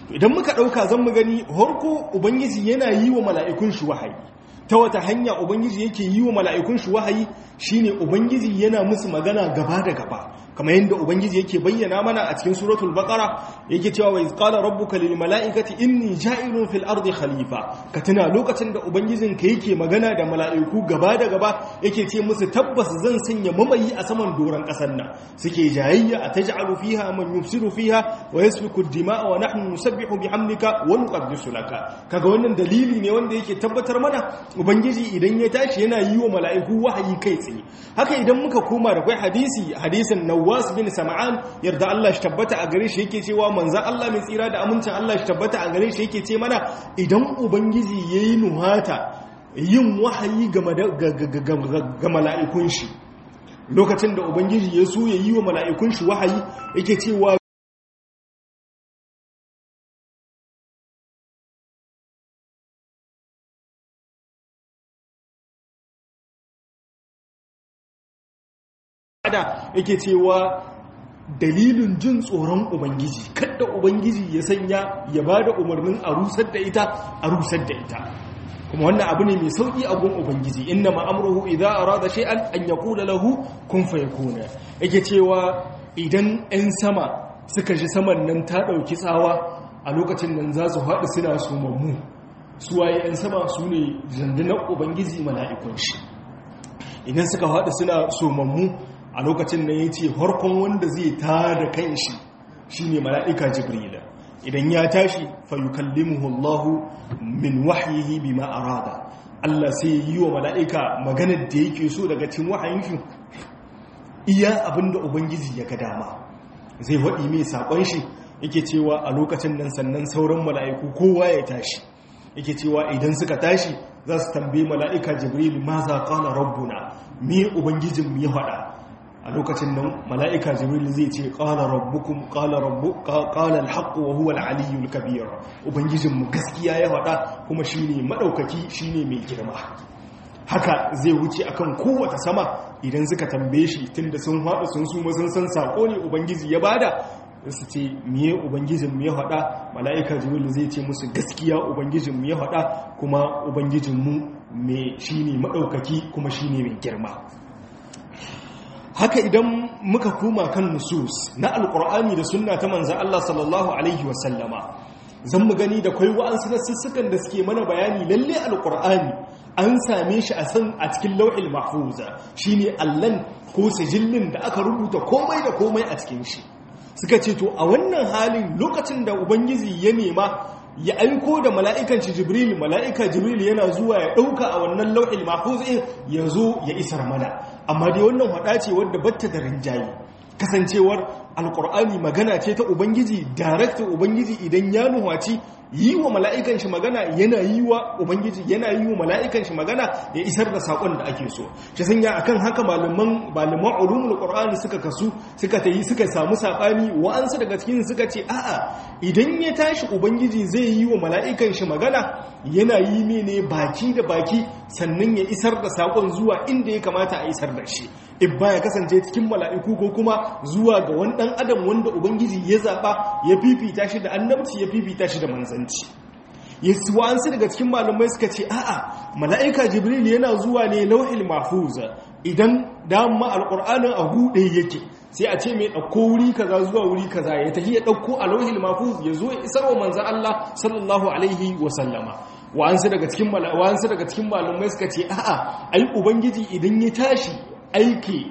[SPEAKER 1] idan muka ɗauka zan mu gani harko ubangiji yana yi wa mala'ikun shi wahayi ta wata hanya ubangiji yake yi wa mala'ikun shi wahayi shine ubangiji yana musu magana gaba da gaba kamar yadda ubangiji yake bayyana mana a cikin suratul baqara yake cewa wa qala rabbuka lil mala'ikati inni ja'ilun fil ardi khalifa ka tuna lokacin da ubangijin ka yake magana da mala'iku gaba da gaba yake ce musu tabbas zan sanya mamayi a saman doran kasar nan suke jayayya ataj'alu fiha man yufsidu fiha wa yasfiku ad-dima'a wa nahnu nusabbihu bihamdika wa nuqaddisu laka kaga wannan dalili ne wanda yake tabbatar mana ubangiji idan ya tashi yana yi wa mala'iku wahayi kai tsaye haka idan muka koma da kai hadisi hadisin Nawas bin Sam'an yarda Allah shi tabbata a gare shi yake cewa manzon Allah mai tsira da amincin Allah shi tabbata a gare shi yake ce mana idan ubangiji yayi nuhata yin wahayi ga mala'ikun shi lokacin da ubangiji ya so ya yi wa mala'ikun shi wahayi yake cewa da yake cewa dalilin jin tsoron ubangiji kadda ubangiji ya sanya ya ba da umarnin a rusar da ita a rusar da ita kuma wannan abu ne mai sauki a gun ubangiji inna ma'amruhu idza arada shay'an an yaqula lahu kun fayakuna yake cewa idan 'yan sama suka ji saman nan ta dauki tsawa a lokacin nan za su haɗu suna sumammu suwaye 'yan sama su ne zandunan ubangiji mala'ikun shi idan suka haɗu suna sumammu a lokacin nan ya ce harkon wanda zai tada kan shi shi ne mala'ika jibrila idan ya tashi fayukallimuhu Allahu min wahyihi bima arada Allah sai yi wa mala'ika maganar da yake so daga cikin wahayin shi iya abinda ubangiji ya ga dama zai waɗi mai saƙon shi yake cewa a lokacin nan sannan sauran mala'iku kowa ya tashi yake cewa idan suka tashi za su tambaye mala'ika jibril ma za ƙala rabbuna me ubangijinmu ya faɗa a lokacin nan mala'ika jibril zai ce ƙala rabbukum ƙala rabbu ƙala alhaqqu wa huwa al-aliyyul kabir ubangijinmu gaskiya ya faɗa kuma shine madaukaki shine mai girma haka zai wuce akan kowace sama idan suka tambaye shi tunda sun haɗu sun su sun san sako ne ubangiji ya bada su ce miye ubangijinmu ya faɗa mala'ika jibril zai ce musu gaskiya ubangijinmu ya faɗa kuma ubangijinmu mai shine madaukaki kuma shine mai girma haka idan muka koma kan nusus na alkur'ani da sunna ta manzan Allah sallallahu alaihi wasallama zan mu gani da kwai wa'ansu na sussukan da suke mana bayani lalle alkur'ani an same shi a san a cikin lau'il mahfuza shine allan ko sijillin da aka rubuta komai da komai a cikin shi suka ce to a wannan halin lokacin da ubangiji ya nema ya aiko da mala'ikan shi jibril mala'ika jibril yana zuwa ya ɗauka a wannan lau'il mahfuzin ya zo ya isar mana amma dai wannan hada ce wadda batta da rinjaye kasancewar alkur'ani magana ce ta ubangiji darakta ubangiji idan ya nuhaci yi wa mala'ikan shi magana yana yi wa ubangiji yana yi wa mala'ikan shi magana ya isar da sakon da ake so shi sanya akan haka malaman malaman ulumul qur'ani suka kasu suka tayi suka samu sabani wa'ansu daga cikin suka ce a'a idan ya tashi ubangiji zai yi wa mala'ikan shi magana yana yi ne baki da baki sannan ya isar da sakon zuwa inda ya kamata a isar da shi ibba ya kasance cikin mala'iku ko kuma zuwa ga wani ɗan adam wanda ubangiji ya zaɓa ya fifita shi da annabci ya fifita shi da manzanci yesu wa'ansu daga cikin malamai suka ce a'a mala'ika jibril yana zuwa ne lauhil mahfuza idan dama alƙur'anin a buɗe yake sai a ce mai ɗauko wuri kaza zuwa wuri kaza ya tafi ya ɗauko a lauhil mahfuz ya zo ya isar wa manzan Allah sallallahu alaihi wa sallama wa'ansu daga cikin wa'ansu daga cikin malamai suka ce a'a ai ubangiji idan ya tashi aiki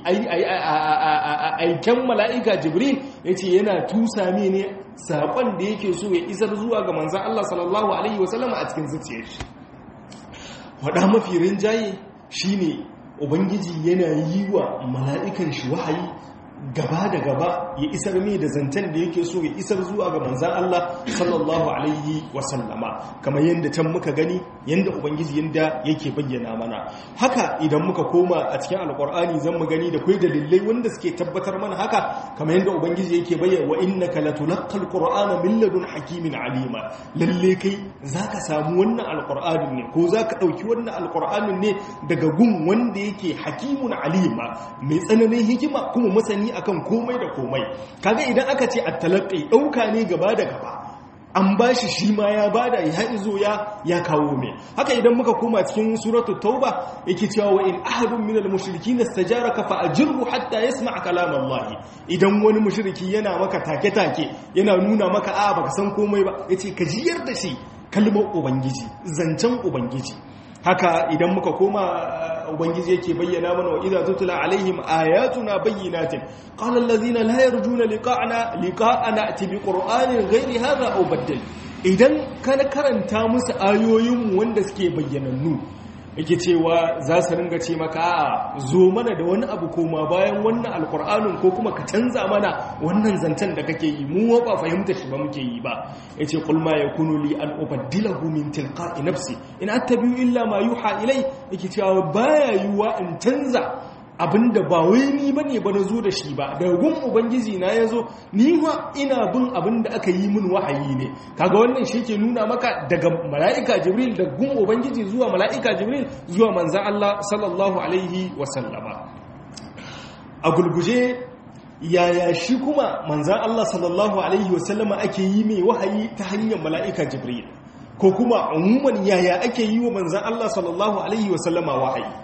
[SPEAKER 1] aiken mala'ika jibril ya ce yana tusa ne saƙon da yake so ya isar zuwa ga manzan Allah sallallahu Alaihi wasallama a cikin zuciyar shi waɗa mafi rinjaye shi ne ubangiji yana yi wa mala'ikan shi wahayi gaba da gaba ya isar mai da zancen da yake so ya isar zuwa ga manzan Allah sallallahu alaihi wasallama kamar yadda can muka gani yadda ubangiji yadda yake bayyana mana haka idan muka koma a cikin alkur'ani zan mu gani da kai dalilai wanda suke tabbatar mana haka kamar yadda ubangiji yake bayyana wa innaka latulaqqal qur'ana min ladun hakimin alima lalle kai zaka samu wannan alkur'anin ne ko zaka dauki wannan alkur'anin ne daga gun wanda yake hakimun alima mai tsananin hikima kuma masani akan komai da komai kaga idan aka ce at-talaqqi dauka ne gaba da gaba an ba shi shi ma ya bada ya izo ya ya kawo mai haka idan muka koma cikin suratul tauba yake cewa wa in ahadun minal mushrikin istajaraka fa ajirhu hatta yasma' kalam Allah idan wani mushriki yana maka take take yana nuna maka a baka san komai ba yace ka jiyar da shi kalmar ubangiji zancen ubangiji haka idan muka koma ubangiji yake bayyana mana wa idza tutla alaihim ayatuna bayyinatin qala allazina la yarjuna liqa'ana liqa'ana ati bi qur'anin ghairi hadha aw baddal idan kana karanta musu ayoyin wanda suke bayyanannu yake cewa za su ringa ce maka a zo mana da wani abu koma bayan wannan alkur'anin ko kuma ka canza mana wannan zancen da kake yi mu ba fahimta shi ba muke yi ba yace qul ma yakunu li an ubaddilahu min tilqa'i nafsi in attabi'u illa ma yuha ilai yake cewa baya yiwa in canza abinda ba wai ni bane ba nazo da shi ba daga gun ubangiji na yazo ni ma ina bin abinda aka yi min wahayi ne kaga wannan shi ke nuna maka daga mala'ika jibril da gun ubangiji zuwa mala'ika jibril zuwa manzan Allah sallallahu alaihi wasallama a gulguje yaya shi kuma manzan Allah sallallahu alaihi wasallama ake yi mai wahayi ta hanyar mala'ika jibril ko kuma umuman yaya ake yi wa manzan Allah sallallahu alaihi wasallama wahayi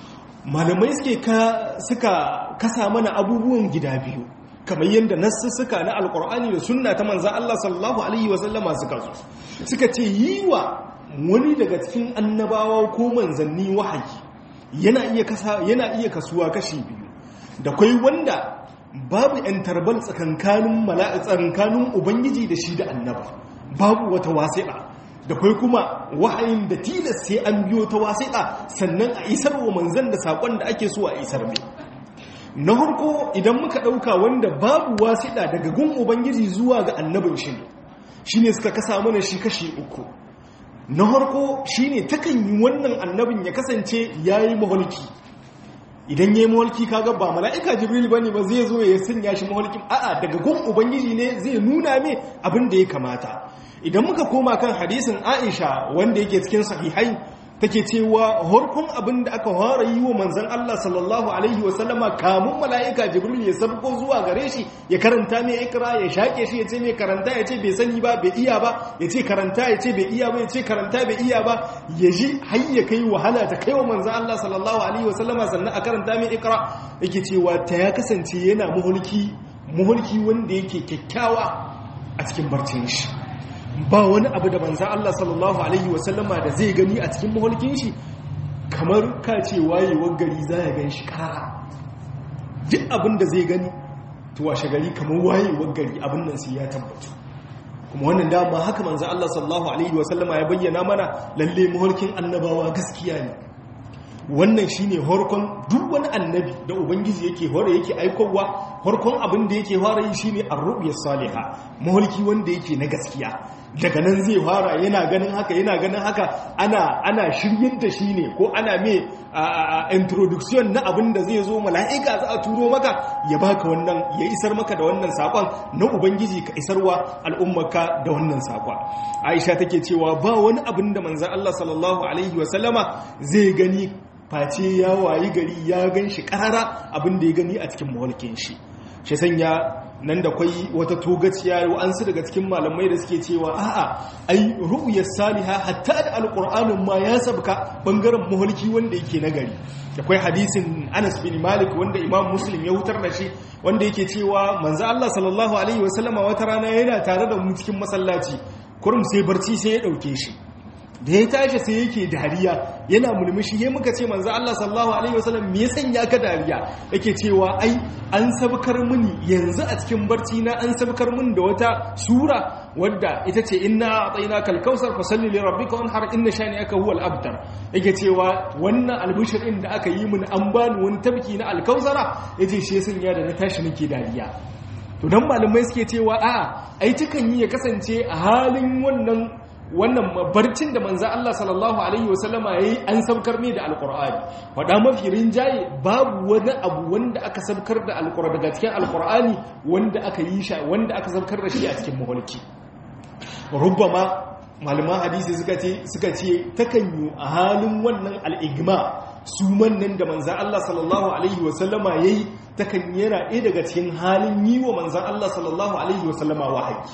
[SPEAKER 1] malamai suke suka kasa mana abubuwan gida biyu kamar yadda nassu suka na alkur'ani da sunna ta manzan Allah sallallahu alaihi wasallama suka zo suka ce yi wa wani daga cikin annabawa ko manzanni wahayi yana iya kasa yana iya kasuwa kashi biyu da kai wanda babu yan tarbal tsakankanin mala'ikan ubangiji da shi da annaba babu wata wasi'a da kai kuma wahayin da tilas sai an biyo ta wasiƙa sannan a isar wa manzan da saƙon da ake so a isar mai na harko idan muka ɗauka wanda babu wasiƙa daga gun ubangiji zuwa ga annabin shi ne shi ne suka kasa mana shi kashi uku na harko shi ne takan yi wannan annabin ya kasance ya yi maholki idan ya yi maholki kaga ba mala'ika jibril ba ne ba zai zo ya sanya shi maholkin a'a daga gun ubangiji ne zai nuna mai abin da ya kamata idan muka koma kan hadisin aisha wanda yake cikin sahihai take cewa harkun abin da aka fara yi wa manzan Allah sallallahu alaihi wasallama kamun mala'ika jibril ya sabko zuwa gare shi ya karanta mai ikra ya shaƙe shi ya ce mai karanta ya ce bai sani ba bai iya ba ya ce karanta ya ce bai iya ba ya ce karanta bai iya ba ya ji har ya kai wahala ta kai wa manzan Allah sallallahu alaihi wasallama sannan a karanta mai ikra yake cewa ta ya kasance yana muhulki muhulki wanda yake kyakkyawa a cikin barcin shi ba wani abu da banza Allah sallallahu Alaihi wasallama da zai gani a cikin mahulkin shi kamar ka ce wayewar gari za ya gan shi kara duk abin da zai gani tuwa shagari kamar wayewar gari abin nan sai ya tabbatu kuma wannan dama haka manza Allah sallallahu Alaihi wasallama ya bayyana mana lalle mahulkin annabawa gaskiya ne wannan shine harkon duk wani annabi da ubangiji yake hore yake aikowa harkon abin da yake fara yi shine ar-ru'ya salihah mahulki wanda yake na gaskiya daga nan zai fara yana ganin haka yana ganin haka ana ana shiryar da shi ne ko ana me introduction na abin da zai zo mala'ika za a turo maka ya baka wannan ya isar maka da wannan sakon na ubangiji ka isarwa al'ummarka da wannan sakon aisha take cewa ba wani abin da manzon Allah sallallahu alaihi wasallama zai gani face ya wayi gari ya gan shi karara abin da ya gani a cikin mawalkin shi shi sanya nan da kwai wata togaciya wa'ansu daga cikin malamai da suke cewa a'a ai ru'yar saliha hatta da alqur'anin ma ya sabka bangaren muhalki wanda yake nagari akwai hadisin Anas bin Malik wanda Imam Muslim ya hutar da shi wanda yake cewa manzo Allah sallallahu alaihi wasallama wata rana yana tare da mu cikin masallaci kurum sai barci sai ya dauke shi da ya tashi sai yake dariya yana mulmushi ya muka ce manzo Allah sallallahu alaihi wasallam me ya sanya ka dariya yake cewa ai an sabkar mini yanzu a cikin barci na an sabkar mini da wata sura wadda ita ce inna a'tainaka al-kausar fasalli li rabbika wanhar inna shani'aka huwal abtar yake cewa wannan albishirin da aka yi mini an bani wani tabki na al-kausara yace shi ya sanya da na tashi nake dariya to dan malamai suke cewa a'a ai takan yi ya kasance a halin wannan wannan barcin da manzo Allah sallallahu alaihi wasallama yayi an sabkar ne da alqur'ani wada mafi rinjaye babu wani abu wanda aka sabkar da alqur'ani daga cikin alqur'ani wanda aka yi shi wanda aka sabkar da shi a cikin muhalki rubbama malaman hadisi suka ce suka ce takan yi a halin wannan al'igma su mannan da manzo Allah sallallahu alaihi wasallama yayi takan yana ɗaya daga cikin halin yi wa manzo Allah sallallahu alaihi wasallama wahayi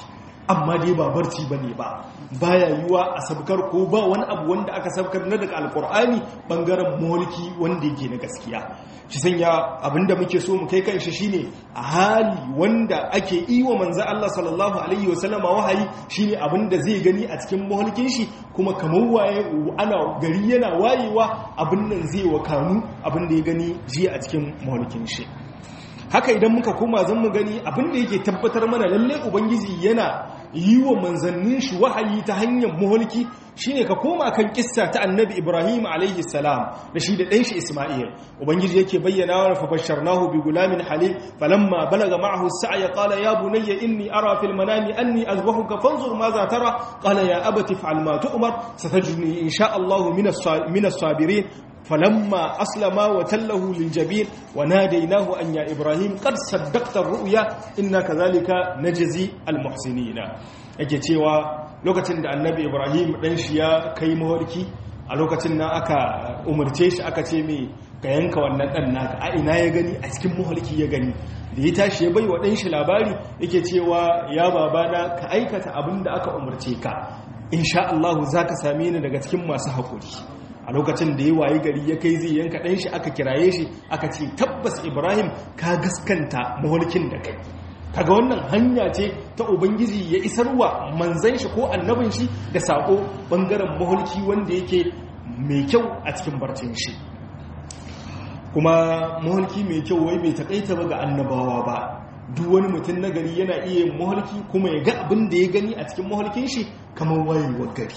[SPEAKER 1] amma dai ba barci bane ba baya yiwa a sabkar ko ba wani abu wanda aka sabkar na daga alkur'ani bangaren mulki wanda yake na gaskiya shi sanya abinda muke so mu kai kan shi shine a hali wanda ake yi wa manzo Allah sallallahu alaihi wasallama wahayi shine abinda zai gani a cikin mulkin shi kuma kamar waye ana gari yana wayewa abin nan zai wakanu abinda ya gani jiya a cikin mulkin shi haka idan muka koma zan mu gani abinda yake tabbatar mana lalle ubangiji yana yi wa manzannin shi wahayi ta hanyar muhulki shine ka koma kan kissa ta annabi ibrahim alaihi salam da shi da ɗanshi isma'il ubangiji yake bayyana wa fa basharnahu bi gulamin halim falamma balaga ma'ahu as-sa'ya qala ya bunayya inni ara fil manami anni azbahuka fanzur madha tara qala ya abati fa'al ma tu'mar satajidni insha Allah min as-sabirin فلما أسلم وتله للجبين وناديناه أن يا إبراهيم قد صدقت الرؤيا إنا كذلك نجزي المحسنين yake cewa lokacin da annabi ibrahim ɗan shi ya kai mawarki a lokacin na aka umarce shi aka ce mai ka yanka wannan ɗan naka a ina ya gani a cikin mawarki ya gani da ya tashi ya bai wa ɗan shi labari yake cewa ya babana ka aikata abin da aka umarce ka insha Allah za ka same ni daga cikin masu haƙuri a lokacin da ya wayi gari ya kai zai yanka ɗan shi aka kiraye shi aka ce tabbas ibrahim ka gaskanta mahulkin da kai kaga wannan hanya ce ta ubangiji ya isarwa manzan shi ko annabin shi da sako bangaren mahulki wanda yake mai kyau a cikin barcin shi kuma mahulki mai kyau wai bai takaita ba ga annabawa ba duk wani mutum na gari yana iya yin mahulki kuma ya ga abin da ya gani a cikin mahulkin shi kamar wayewar gari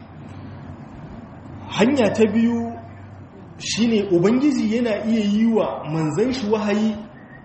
[SPEAKER 1] hanya ta biyu shine ubangiji yana iya yi wa manzan shi wahayi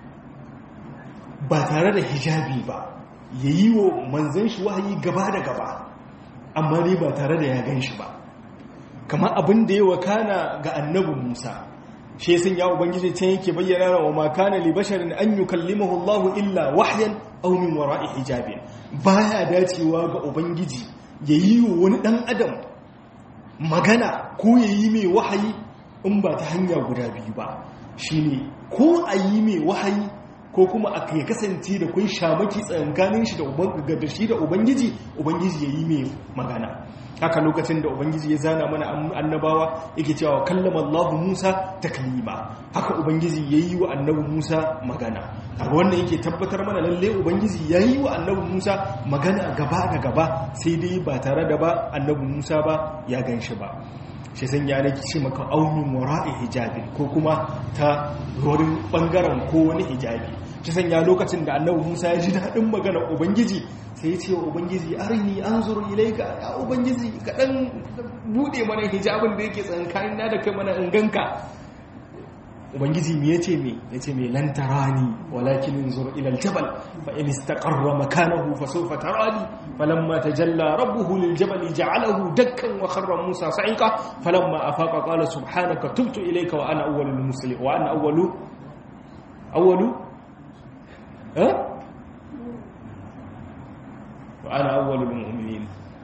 [SPEAKER 1] ba tare da hijabi ba ya yi wa manzan shi wahayi gaba da gaba amma ne ba tare da ya gan shi ba kamar abin da ya wakana ga annabin musa shi sun ya ubangiji can yake bayyana wa makana li basharin an yukallimahu Allahu illa wahyan aw min wara'i hijabin baya dacewa ga ubangiji ya yi wa wani dan adam magana ko ya yi mai wahayi in ba ta hanya guda biyu ba shi ne ko a yi mai wahayi ko kuma a ya kasance da kun shamaki tsankanin shi da shi da ubangiji ubangiji ya yi mai magana haka lokacin da ubangiji ya zana mana annabawa yake cewa kallama Allah Musa taklima haka ubangiji ya yi wa annabi Musa magana kaga wannan yake tabbatar mana lalle ubangiji ya yi wa annabi Musa magana gaba da gaba sai dai ba tare da ba annabi Musa ba ya gan shi ba shi san ya nake ce maka aunin wara'i hijabi ko kuma ta wurin bangaren ko wani hijabi shi san ya lokacin da annabi Musa ya ji daɗin maganar ubangiji sai ya ce wa ubangiji arini anzuru ilaika ya ubangiji ka dan bude mana hijabin da yake tsankanin na da kai mana in ganka ubangiji me yace me yace me lan tarani walakin inzur ila aljabal fa in istaqarra makanahu fa sawfa tarani falamma tajalla rabbuhu liljabali ja'alahu dakkan wa kharra musa sa'iqa falamma afaqa qala subhanaka tubtu ilayka wa ana awwalul muslimin wa ana awwalu awwalu eh wa ana awwalul mu'minin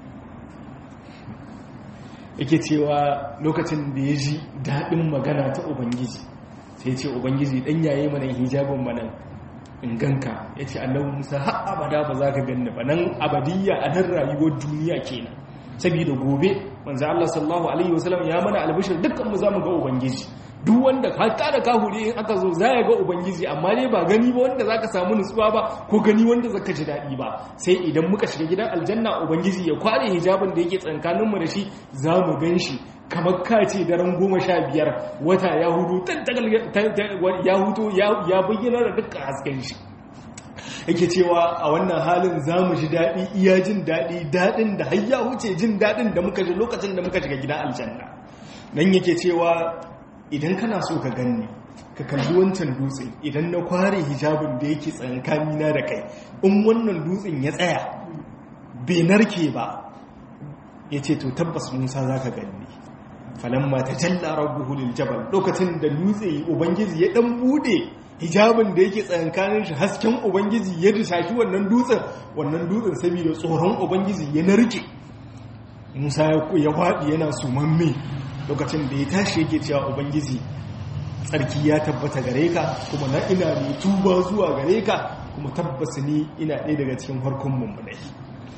[SPEAKER 1] yake cewa lokacin da ya ji daɗin magana ta ubangiji sai ce ubangiji dan yaye mana hijabin mana in ganka ya ce annabi musa har abada ba za ka ganni ba nan abadiyya a nan rayuwar duniya kenan saboda gobe manzo Allah sallallahu alaihi wasallam ya mana albishir dukkan mu zamu ga ubangiji duk wanda ka kada kahuri in aka zo za ya ga ubangiji amma dai ba gani ba wanda zaka samu nutsuwa ba ko gani wanda zaka ji daɗi ba sai idan muka shiga gidan aljanna ubangiji ya kware hijabin da yake tsakanin mu da shi za mu gan shi kamar ka ce daren goma sha biyar wata ya hudu ya hutu ya bayyana da dukkan hasken shi yake cewa a wannan halin za mu ji daɗi iya jin daɗi daɗin da har ya wuce jin daɗin da muka ji lokacin da muka shiga gidan aljanna nan yake cewa idan kana so ka ganni ka kalli wancan dutsen idan na kware hijabin da yake tsakanina da kai in wannan dutsen ya tsaya bai narke ba ya ce to tabbas musa za ka ganni falamma ta jalla rabbuhu lil jabal lokacin da dutse ubangiji ya dan bude hijabin da yake tsakankanin shi hasken ubangiji ya dishashi wannan dutsen wannan dutsen saboda tsoron ubangiji ya narke musa ya kwaɗi yana sumamme lokacin da ya tashi yake cewa ubangiji tsarki ya tabbata gare ka kuma na ina mai tuba zuwa gare ka kuma tabbas ni ina ɗaya daga cikin farkon mummunai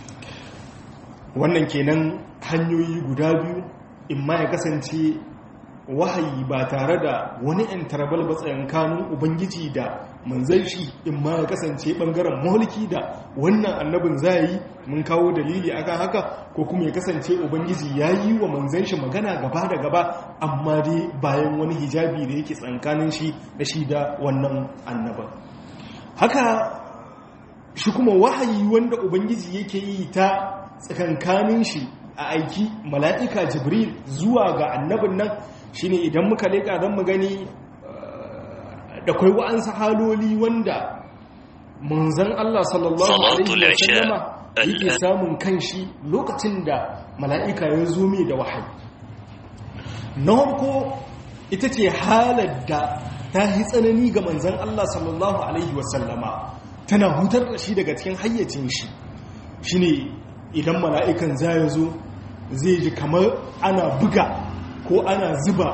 [SPEAKER 1] wannan kenan hanyoyi guda biyu in ma ya kasance wahayi ba tare da wani interval ba tsayankanin ubangiji da manzan shi in ma ya kasance bangaren mulki da wannan annabin za yi mun kawo dalili akan haka ko kuma ya kasance ubangiji ya yi wa manzan shi magana gaba da gaba amma dai bayan wani hijabi da yake tsankanin shi da shi da wannan annabin haka shi kuma wahayi wanda ubangiji yake yi ta tsakankanin shi a aiki mala'ika jibril zuwa ga annabin nan shine idan muka leƙa don mu gani da kwai wa'ansu haloli wanda manzan Allah sallallahu Alaihi wasallama yake samun kanshi lokacin da mala'ika ya zo mai da wahayi na harko ita ce halar da ta yi tsanani ga manzan Allah sallallahu Alaihi wasallama tana hutar da shi daga cikin hayyacin shi shine idan mala'ikan za ya zo zai ji kamar ana buga ko ana zuba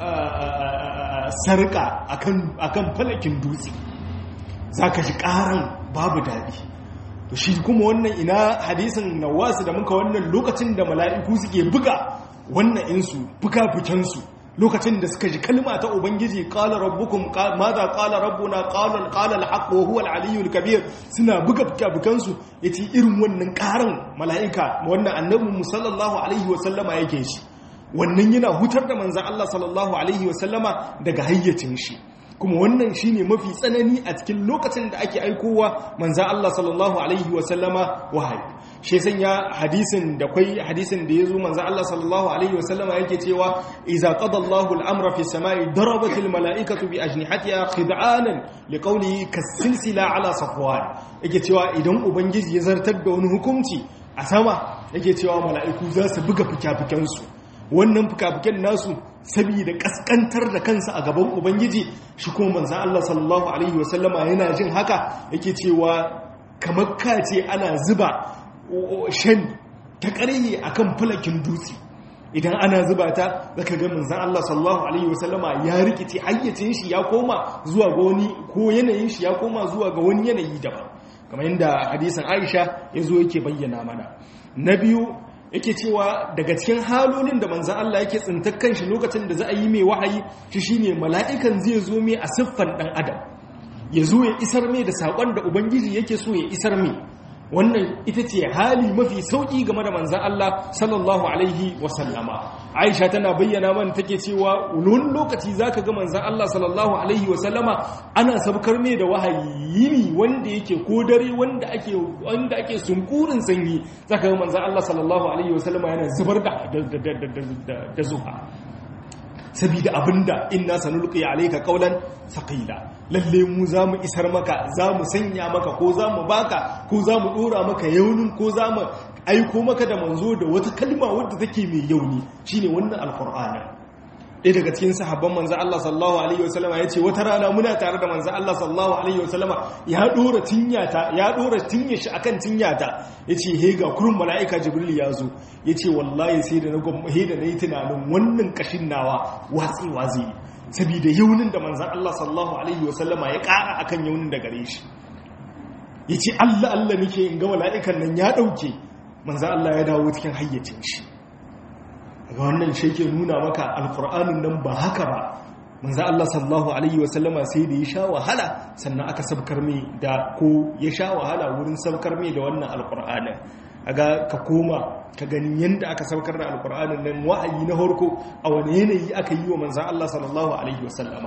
[SPEAKER 1] sarka akan falakin dutse za ka ji ƙaran babu daɗi to shi kuma wannan ina hadisin nawasu da muka wannan lokacin da mala'iku suke buga wannan insu fuka-fukensu lokacin da suka ji kalma ta ubangiji qala rabbukum madha qala rabbuna qala qala al-haqq wa huwa al-aliyyul kabir suna buga bukan su yace irin wannan karan malaika wannan annabi sallallahu alaihi wa sallama yake shi wannan yana hutar da manzon Allah sallallahu alaihi wa sallama daga hayyacin shi kuma wannan shine mafi tsanani a cikin lokacin da ake aikowa manzon Allah sallallahu alaihi wa sallama wahayi shi sanya hadisin da kwai hadisin da yazo manzo Allah sallallahu alaihi wasallama yake cewa idza qada Allahu al-amra fi samai darabat al-mala'ikatu bi ajnihatiha khid'anan liqawlihi kas-silsila ala safwan yake cewa idan ubangiji ya zartar da wani hukunci a sama yake cewa mala'iku za su buga fikafikan su wannan fikafikan nasu saboda kaskantar da kansa a gaban ubangiji shi kuma manzo Allah sallallahu alaihi wasallama yana jin haka yake cewa kamar kace ana zuba shan ta ƙarye a kan falakin dutse idan ana zuba ta zaka ga manzan Allah sallallahu alaihi wasallama ya rikice hayyacin shi ya koma zuwa ga wani ko yanayin shi ya koma zuwa ga wani yanayi daban kamar yadda hadisin Aisha ya zo yake bayyana mana na biyu yake cewa daga cikin halolin da manzan Allah yake tsintar kanshi lokacin da za a yi mai wahayi shi shine mala'ikan zai zo mai a siffan dan adam ya zo ya isar mai da saƙon da ubangiji yake so ya isar mai wannan ita ce hali mafi sauƙi game da manzan Allah sallallahu alaihi wasallama aisha tana bayyana man take cewa wani lokaci za ka ga manzan Allah sallallahu alaihi wasallama ana sabkar ne da wahayi yini wanda yake ko dare wanda ake wanda ake sunkurin sanyi za ka ga manzan Allah sallallahu alaihi wasallama yana zubar da da zuha sabida abinda inna sanulqi alayka qawlan thaqila lalle mu zamu isar maka zamu sanya maka ko zamu baka ko zamu dora maka yaunin ko zamu aiko maka da manzo da wata kalma wadda take mai yauni shine wannan alqur'ani ɗaya daga cikin sahabban manzo Allah sallallahu alaihi wasallama yace wata rana muna tare da manzo Allah sallallahu alaihi wasallama ya dora tinyata ya dora tinye shi akan tinyata yace he ga kurun malaika jibril ya zo yace wallahi sai da na he da nayi tunanin wannan kashin nawa watsi wazi saboda yaunin da manzo Allah sallallahu alaihi wasallama ya ƙara akan yaunin da gare shi yace Allah Allah nake in ga malaikan nan ya dauke manzo Allah ya dawo cikin hayyacin shi ga wannan shi ke nuna maka alkur'anin nan ba haka ba manzo Allah sallallahu alaihi wasallama sai da ya sha wahala sannan aka sabkar mai da ko ya sha wahala wurin sabkar mai da wannan alkur'anin aga ka koma ka gani yanda aka sabkar da alkur'anin nan wa'ayi na harko a wani yanayi aka yi wa manzo Allah sallallahu alaihi wasallama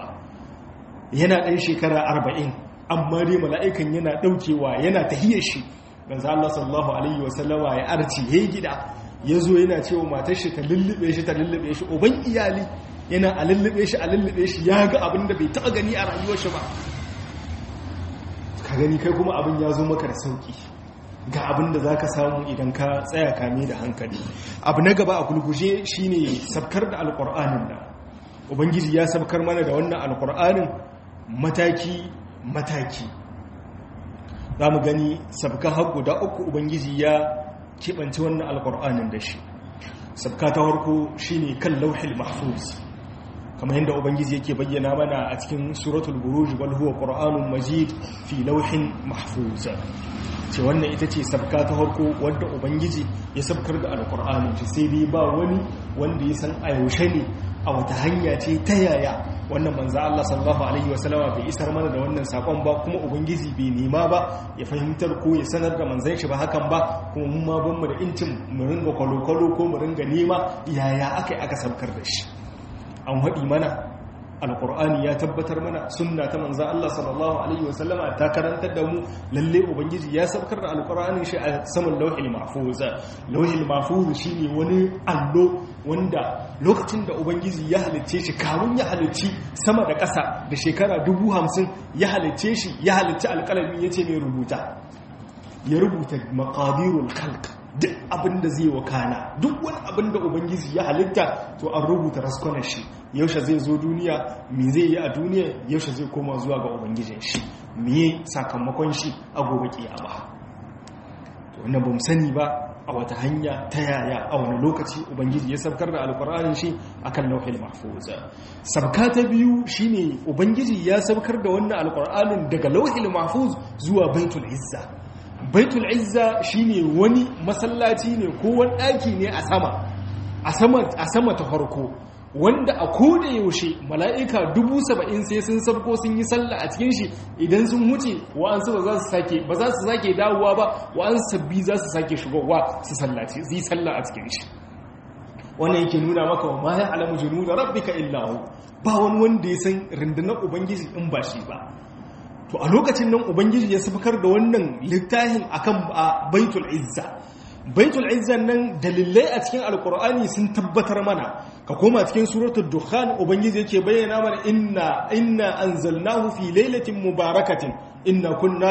[SPEAKER 1] yana ɗan shekara arba'in amma dai mala'ikan yana ɗaukewa yana tahiyar shi manzo Allah sallallahu alaihi wasallama ya arci yayi gida ya zo yana cewa matar shi ta lullube shi ta lullube shi uban iyali yana a lullube shi a lullube shi ya ga abin da bai taɓa gani a rayuwar shi ba ka gani kai kuma abin ya zo maka da sauki ga abin da za ka samu idan ka tsaya kame da hankali abu na gaba a gulguje shine sabkar da alƙur'anin da ubangiji ya sabkar mana da wannan alƙur'anin mataki mataki za mu gani sabka har guda uku ubangiji ya keɓance wannan alƙur'anin da shi sabka ta farko shine kan lauhil mahfuz kamar yadda ubangiji yake bayyana mana a cikin suratul buruj wal huwa qur'anun majid fi lauhin mahfuz ce wannan ita ce sabka ta harko wadda ubangiji ya sabkar da alkur'ani shi sai dai ba wani wanda ya san a yaushe ne a wata hanya ce ta yaya wannan manzo Allah sallallahu alaihi wasallama bai isar mana da wannan sakon ba kuma ubangiji bai nema ba ya fahimtar ko ya sanar da manzon shi ba hakan ba kuma mun ma ban mu da incin mu ringa kwalo-kwalo ko mu ringa nema yaya aka yi aka sabkar da shi an haɗi mana alkur'ani ya tabbatar mana sunna ta manza Allah sallallahu alaihi wasallama ta karantar da mu lalle ubangiji ya sabkar da alkur'anin shi a saman lauhil mahfuz lauhil mahfuz shine wani allo wanda lokacin da ubangiji ya halicce shi kamun ya halicci sama da ƙasa da shekara dubu hamsin ya halicce shi ya halicci alƙalami ya ce mai rubuta ya rubuta maqadirul khalq duk abin da zai wakana duk wani abin da ubangiji ya halitta to an rubuta raskonar shi yaushe zai zo duniya me zai yi a duniya yaushe zai koma zuwa ga ubangijin shi me sakamakon shi a gobe kiyama to wannan bamu sani ba a wata hanya ta yaya a wani lokaci ubangiji ya sabkar da alkur'anin shi akan lauhil mahfuz sabka ta biyu shine ubangiji ya sabkar da wannan alkur'anin daga lauhil mahfuz zuwa baitul izza baitul izza shine wani masallaci ne ko wani ɗaki ne a sama a sama ta farko wanda a koda yaushe mala'ika dubu saba'in sai sun sabko sun yi sallah a cikin shi idan sun wuce wa'ansu ba za su sake ba za su sake dawowa ba wa'ansu sabbi za su sake shigowa su sallace su yi sallah a cikin shi wannan yake nuna maka wa ma ya alamu junu da rabbika illahu ba wani wanda ya san rundunar ubangiji in ba shi ba to a lokacin nan ubangiji ya sabakar da wannan littafin akan baitul izza baitul izza nan dalilai a cikin alkur'ani sun tabbatar mana ka koma cikin suratul dukhan ubangiji yake bayyana mana inna inna anzalnahu fi lailatin mubarakatin inna kunna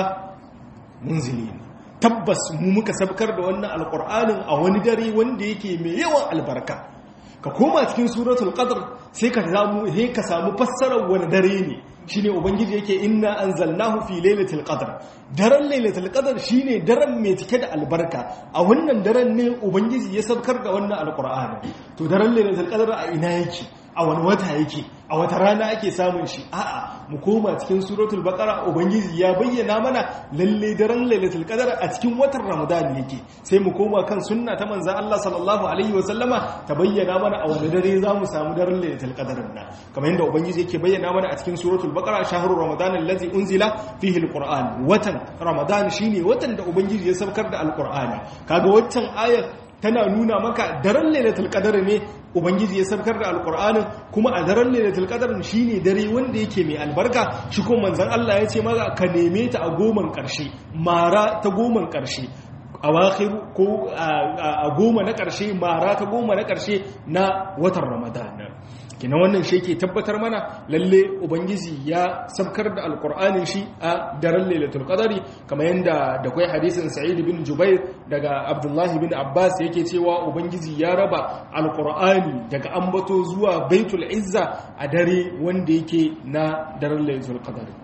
[SPEAKER 1] munzilin tabbas mu muka sabkar da wannan alkur'anin a wani dare wanda yake mai yawan albarka ka koma cikin suratul qadr sai ka samu sai ka samu fassarar wani dare ne shine ubangiji yake inna anzalnahu fi lailatul qadr daren lailatul qadr shine daren mai cike da albarka a wannan daren ne ubangiji ya sabkar da wannan alqur'ani to daren lailatul qadr a ina yake a wani wata yake a wata rana ake samun shi a'a mu koma cikin suratul baqara ubangiji ya bayyana mana lalle daren lailatul qadr a cikin watan ramadan yake sai mu koma kan sunna ta manzon Allah sallallahu alaihi wa sallama ta bayyana mana a wani dare zamu samu daren lailatul qadr nan kamar yadda ubangiji yake bayyana mana a cikin suratul baqara shahrur ramadan allazi unzila fihi alquran watan ramadan shine watan da ubangiji ya saukar da alqur'ani kaga waccan ayar tana nuna maka daren lailatul qadar ne ubangiji ya sabkar da alqur'anin kuma a daren lailatul qadar shine dare wanda yake mai albarka shi kuma manzon Allah ya ce maza ka neme ta a goman karshe mara ta goman karshe awakhir ko a goma na karshe mara ta goma na karshe na watan ramadan kina wannan shi ke tabbatar mana lalle ubangiji ya sabkar da alkur'anin shi a daren lailatul qadari kamar yadda da kai hadisin sa'id bin jubair daga abdullahi bin abbas yake cewa ubangiji ya raba alkur'ani daga ambato zuwa baitul izza a dare wanda yake na daren lailatul qadari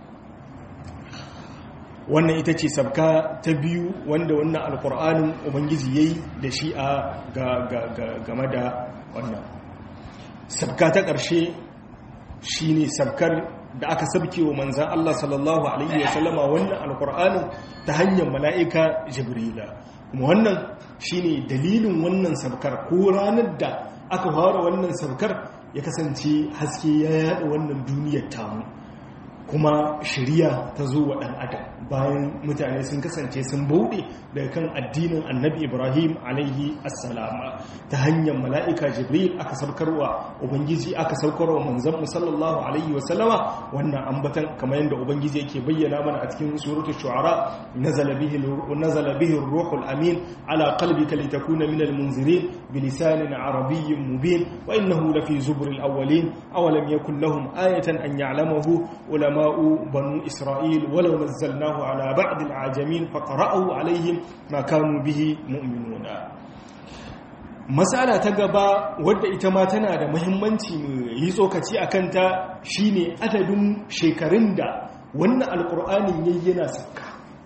[SPEAKER 1] wannan ita ce sabka ta biyu wanda wannan alkur'anin ubangiji yayi da shi a game da wannan sabka ta ƙarshe shi ne sabkar da aka sabke wa manzan Allah sallallahu Alaihi wasallama wannan alkur'anin ta hanyar mala'ika jibrila kuma wannan shi ne dalilin wannan sabkar ko ranar da aka fara wannan sabkar ya kasance haske ya yada wannan duniyar tamu kuma shirya ta zo wa ɗan adam bayan mutane sun kasance sun bauɗe daga kan addinin annabi ibrahim alaihi assalama ta hanyar mala'ika jibril aka saukarwa ubangiji aka saukarwa manzan musallallahu alaihi wasallama wannan ambatan kamar yadda ubangiji yake bayyana mana a cikin suratul shu'ara nazala bihi nazala bihi ruhul amin ala qalbika litakuna min almunzirin bilisanin arabiyyin mubin wa innahu lafi zubril awwalin awalam yakul lahum ayatan an ya'lamahu ulama بنو إسرائيل ولو نزلناه على بعض العجمين فقرأوا عليهم ما كانوا به مؤمنون matsala ta gaba wadda ita ma tana da muhimmanci mu yi tsokaci a kanta shine adadin shekarun da wannan alkur'anin yayi yana sauka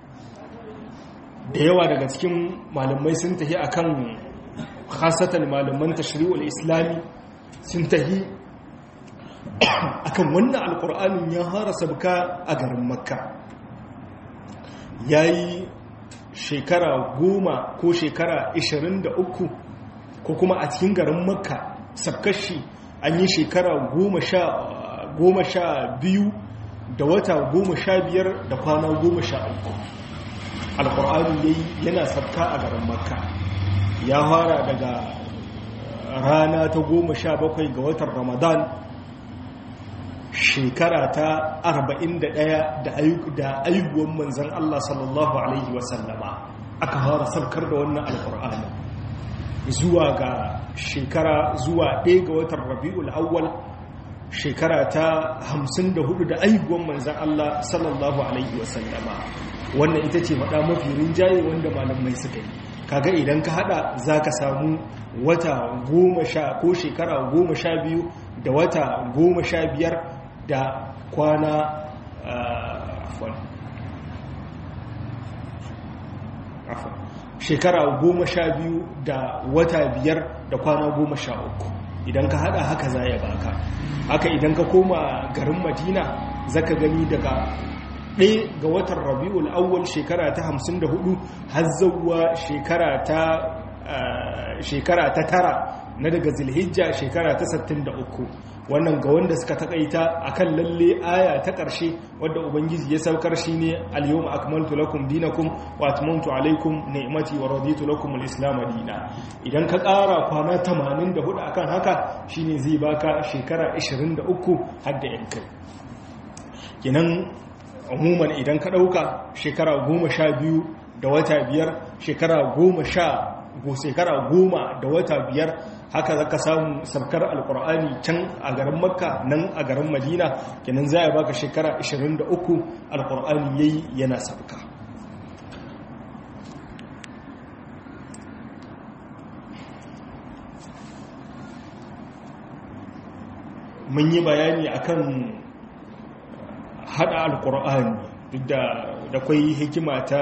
[SPEAKER 1] da yawa daga cikin malamai sun tafi akan khasatan malaman tashri'ul islami sun tafi akan wannan alkur'anin ya fara sabka a garin makka ya yi shekara goma ko shekara 23 ko kuma a cikin garin makka sabkashi an yi shekara goma sha biyu da wata goma sha biyar da kwana goma sha uku alkur'ani dai yana sabka a garin makka ya fara daga rana ta goma sha bakwai ga watan ramadan shekara ta arba'in da ɗaya da ayyuwan manzan allah sallallahu alaihi wasallama aka fara sabkar da wannan alkur'ani zuwa ga shekara zuwa ɗaya ga watan rabi'ul awwal shekara ta hamsin da hudu da ayyuwan manzan Allah sallallahu alaihi wasallama wannan ita ce faɗa mafi rinjaye wanda malamai suka yi kaga idan ka hada za ka samu wata goma sha ko shekara goma sha biyu da wata goma sha biyar da kwana shekara goma sha biyu da wata biyar da kwana goma sha uku idan ka hada haka za ya baka haka idan ka koma garin madina zaka gani daga ɗaya ga watan rabi'ul awwal shekara ta hamsin da hudu har zauwa shekara ta shekara ta tara na daga zilhijja shekara ta 63 wannan ga wanda suka takaita akan lalle aya ta ƙarshe wadda ubangiji ya saukar shi ne al-yawma akmaltu lakum dinakum wa atmamtu alaykum ni'mati wa raditu lakum al-islam dina idan ka ƙara kwana 84 akan haka shine zai baka shekara 23 har da yankai kenan umuman idan ka ɗauka shekara 12 da wata biyar shekara 10 shekara goma da wata biyar haka za ka samu sabkar alkur'ani can a garin makka nan a garin madina kenan za a baka shekara 23 alkur'ani ya yi yana sabka mun yi bayani akan hada alkur'ani duk da kwai hikima ta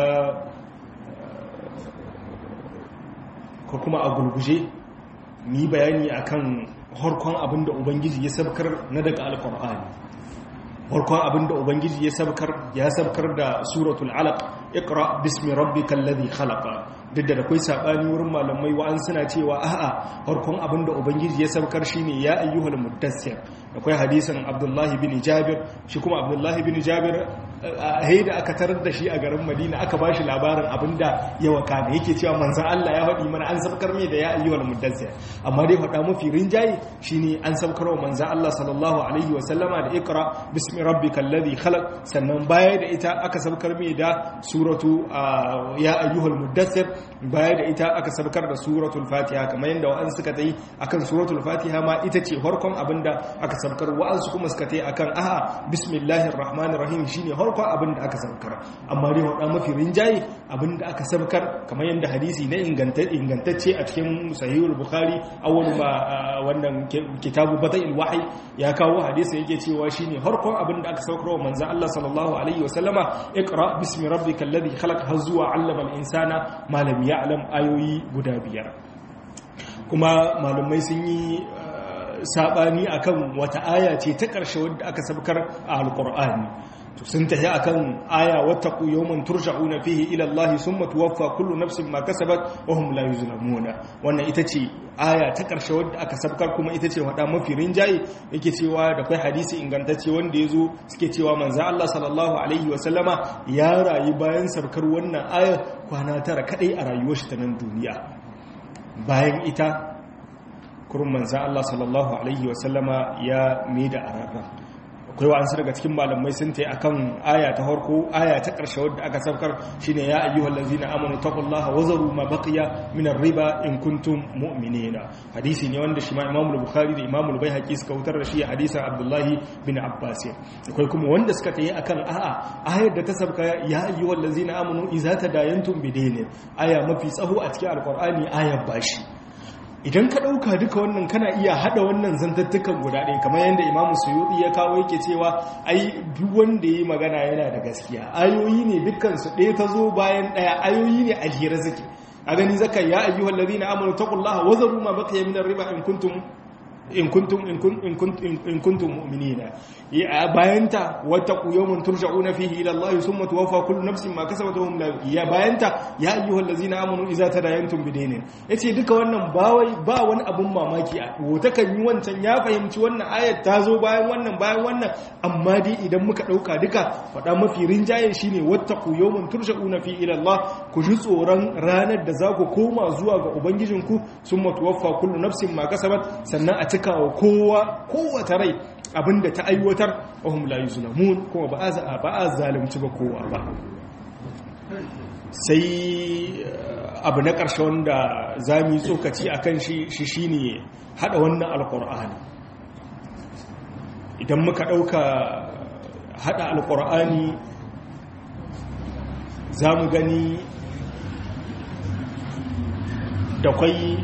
[SPEAKER 1] ko kuma a gurguje ni bayani akan harkon abinda ubangiji ya sabkar na daga alkur'ani harkon abinda ubangiji ya sabkar ya sabkar da suratul alaq iqra bismi rabbikal ladhi khalaqa duk da akwai sabani wurin malamai wa'an suna cewa a'a harkon abinda ubangiji ya sabkar shine ya ayyuhal muddassir akwai hadisin abdullahi bin jabir shi kuma abdullahi bin jabir a da aka tarar da shi a garin madina aka ba shi labarin abinda ya waka da yake cewa manzan Allah ya faɗi mana an sabkar mai da ya ayyuwal muddassir amma dai faɗa mafi rinjaye shine an sabkar wa manzan Allah sallallahu alaihi wa sallama da ikra bismi rabbikal ladhi khalaq sannan baya da ita aka sabkar mai da suratu ya ayyuhal muddassir baya da ita aka sabkar da suratul fatiha kamar yadda wa'an suka tayi akan suratul fatiha ma ita ce farkon abinda aka sabkar wa'ansu kuma suka tayi akan aha bismillahir rahmanir rahim shine farkon abin da aka sabkar amma dai wada mafi rinjaye abin da aka sabkar kamar yadda hadisi na ingantacce a cikin sahihul bukhari awwal ma wannan kitabu bada'il wahyi ya kawo hadisi yake cewa shine farkon abin da aka saukar wa manzon Allah sallallahu alaihi wasallama iqra bismi rabbikal ladhi khalaq har zuwa 'allama al-insana ma lam ya'lam ayoyi guda biyar kuma malumai sun yi sabani akan wata aya ce ta ƙarshe wadda aka sabkar a alqur'ani to sun tafi akan aya wattaqu yawman turja'una fihi ila Allah summa tuwaffa kullu nafsin ma kasabat wa hum la yuzlamuna wannan ita ce aya ta karshe wadda aka sabkar kuma ita ce wada mafi rinjaye yake cewa da kai hadisi ingantacce wanda yazo suke cewa manzo Allah sallallahu alaihi wa sallama ya rayu bayan sabkar wannan aya kwana tara kadai a rayuwar shi ta nan duniya bayan ita kurun manzo Allah sallallahu alaihi wa sallama ya maida ararra akwai wa'ansu daga cikin malamai sun tai akan aya ta farko aya ta ƙarshe wadda aka saukar shine ya ayyuhal ladzina amanu taqullaha wa zaru ma baqiya min ar-riba in kuntum mu'minina hadisi ne wanda shi ma Imam Bukhari da Imam Baihaqi suka wutar da shi hadisin Abdullah bin Abbas akwai kuma wanda suka tai akan a'a ayar da ta sauka ya ayyuhal ladzina amanu idza tadayantum bidaynin aya mafi tsaho a cikin alqur'ani ayar bashi idan ka ɗauka duka wannan kana iya haɗa wannan zantattukan guda ɗaya kamar yadda imamu suyuɗi ya kawo yake cewa ai duk wanda ya yi magana yana da gaskiya ayoyi ne dukkansu ɗaya ta zo bayan ɗaya ayoyi ne a jere suke a gani zaka ya ayyuhal ladina amanu taqullaha wa zaru ma baqiya min riba in kuntum in kuntum in kuntum in kuntum mu'minina bayanta wattaqu yawman turja'una fihi ila Allah thumma tuwaffa kullu nafsin ma kasabat wa hum la ya bayanta ya ayyuhallazina amanu idza tadayantum bidaynin yace duka wannan ba wai ba wani abun mamaki a wata kan yi wancan ya fahimci wannan ayat ta zo bayan wannan bayan wannan amma dai idan muka dauka duka fada mafi rinjaye shine wattaqu yawman turja'una fihi ila Allah ku ji tsoron ranar da za ku koma zuwa ga ubangijinku thumma tuwaffa kullu nafsin ma kasabat sannan a cika wa kowa kowace rai abinda ta aiwatar wahum la yuzlamun kuma ba a ba a zalunci ba kowa ba sai abu na ƙarshe wanda za mu yi tsokaci a kan shi shi ne haɗa wannan alƙur'ani idan muka ɗauka haɗa alƙur'ani za mu gani da kwai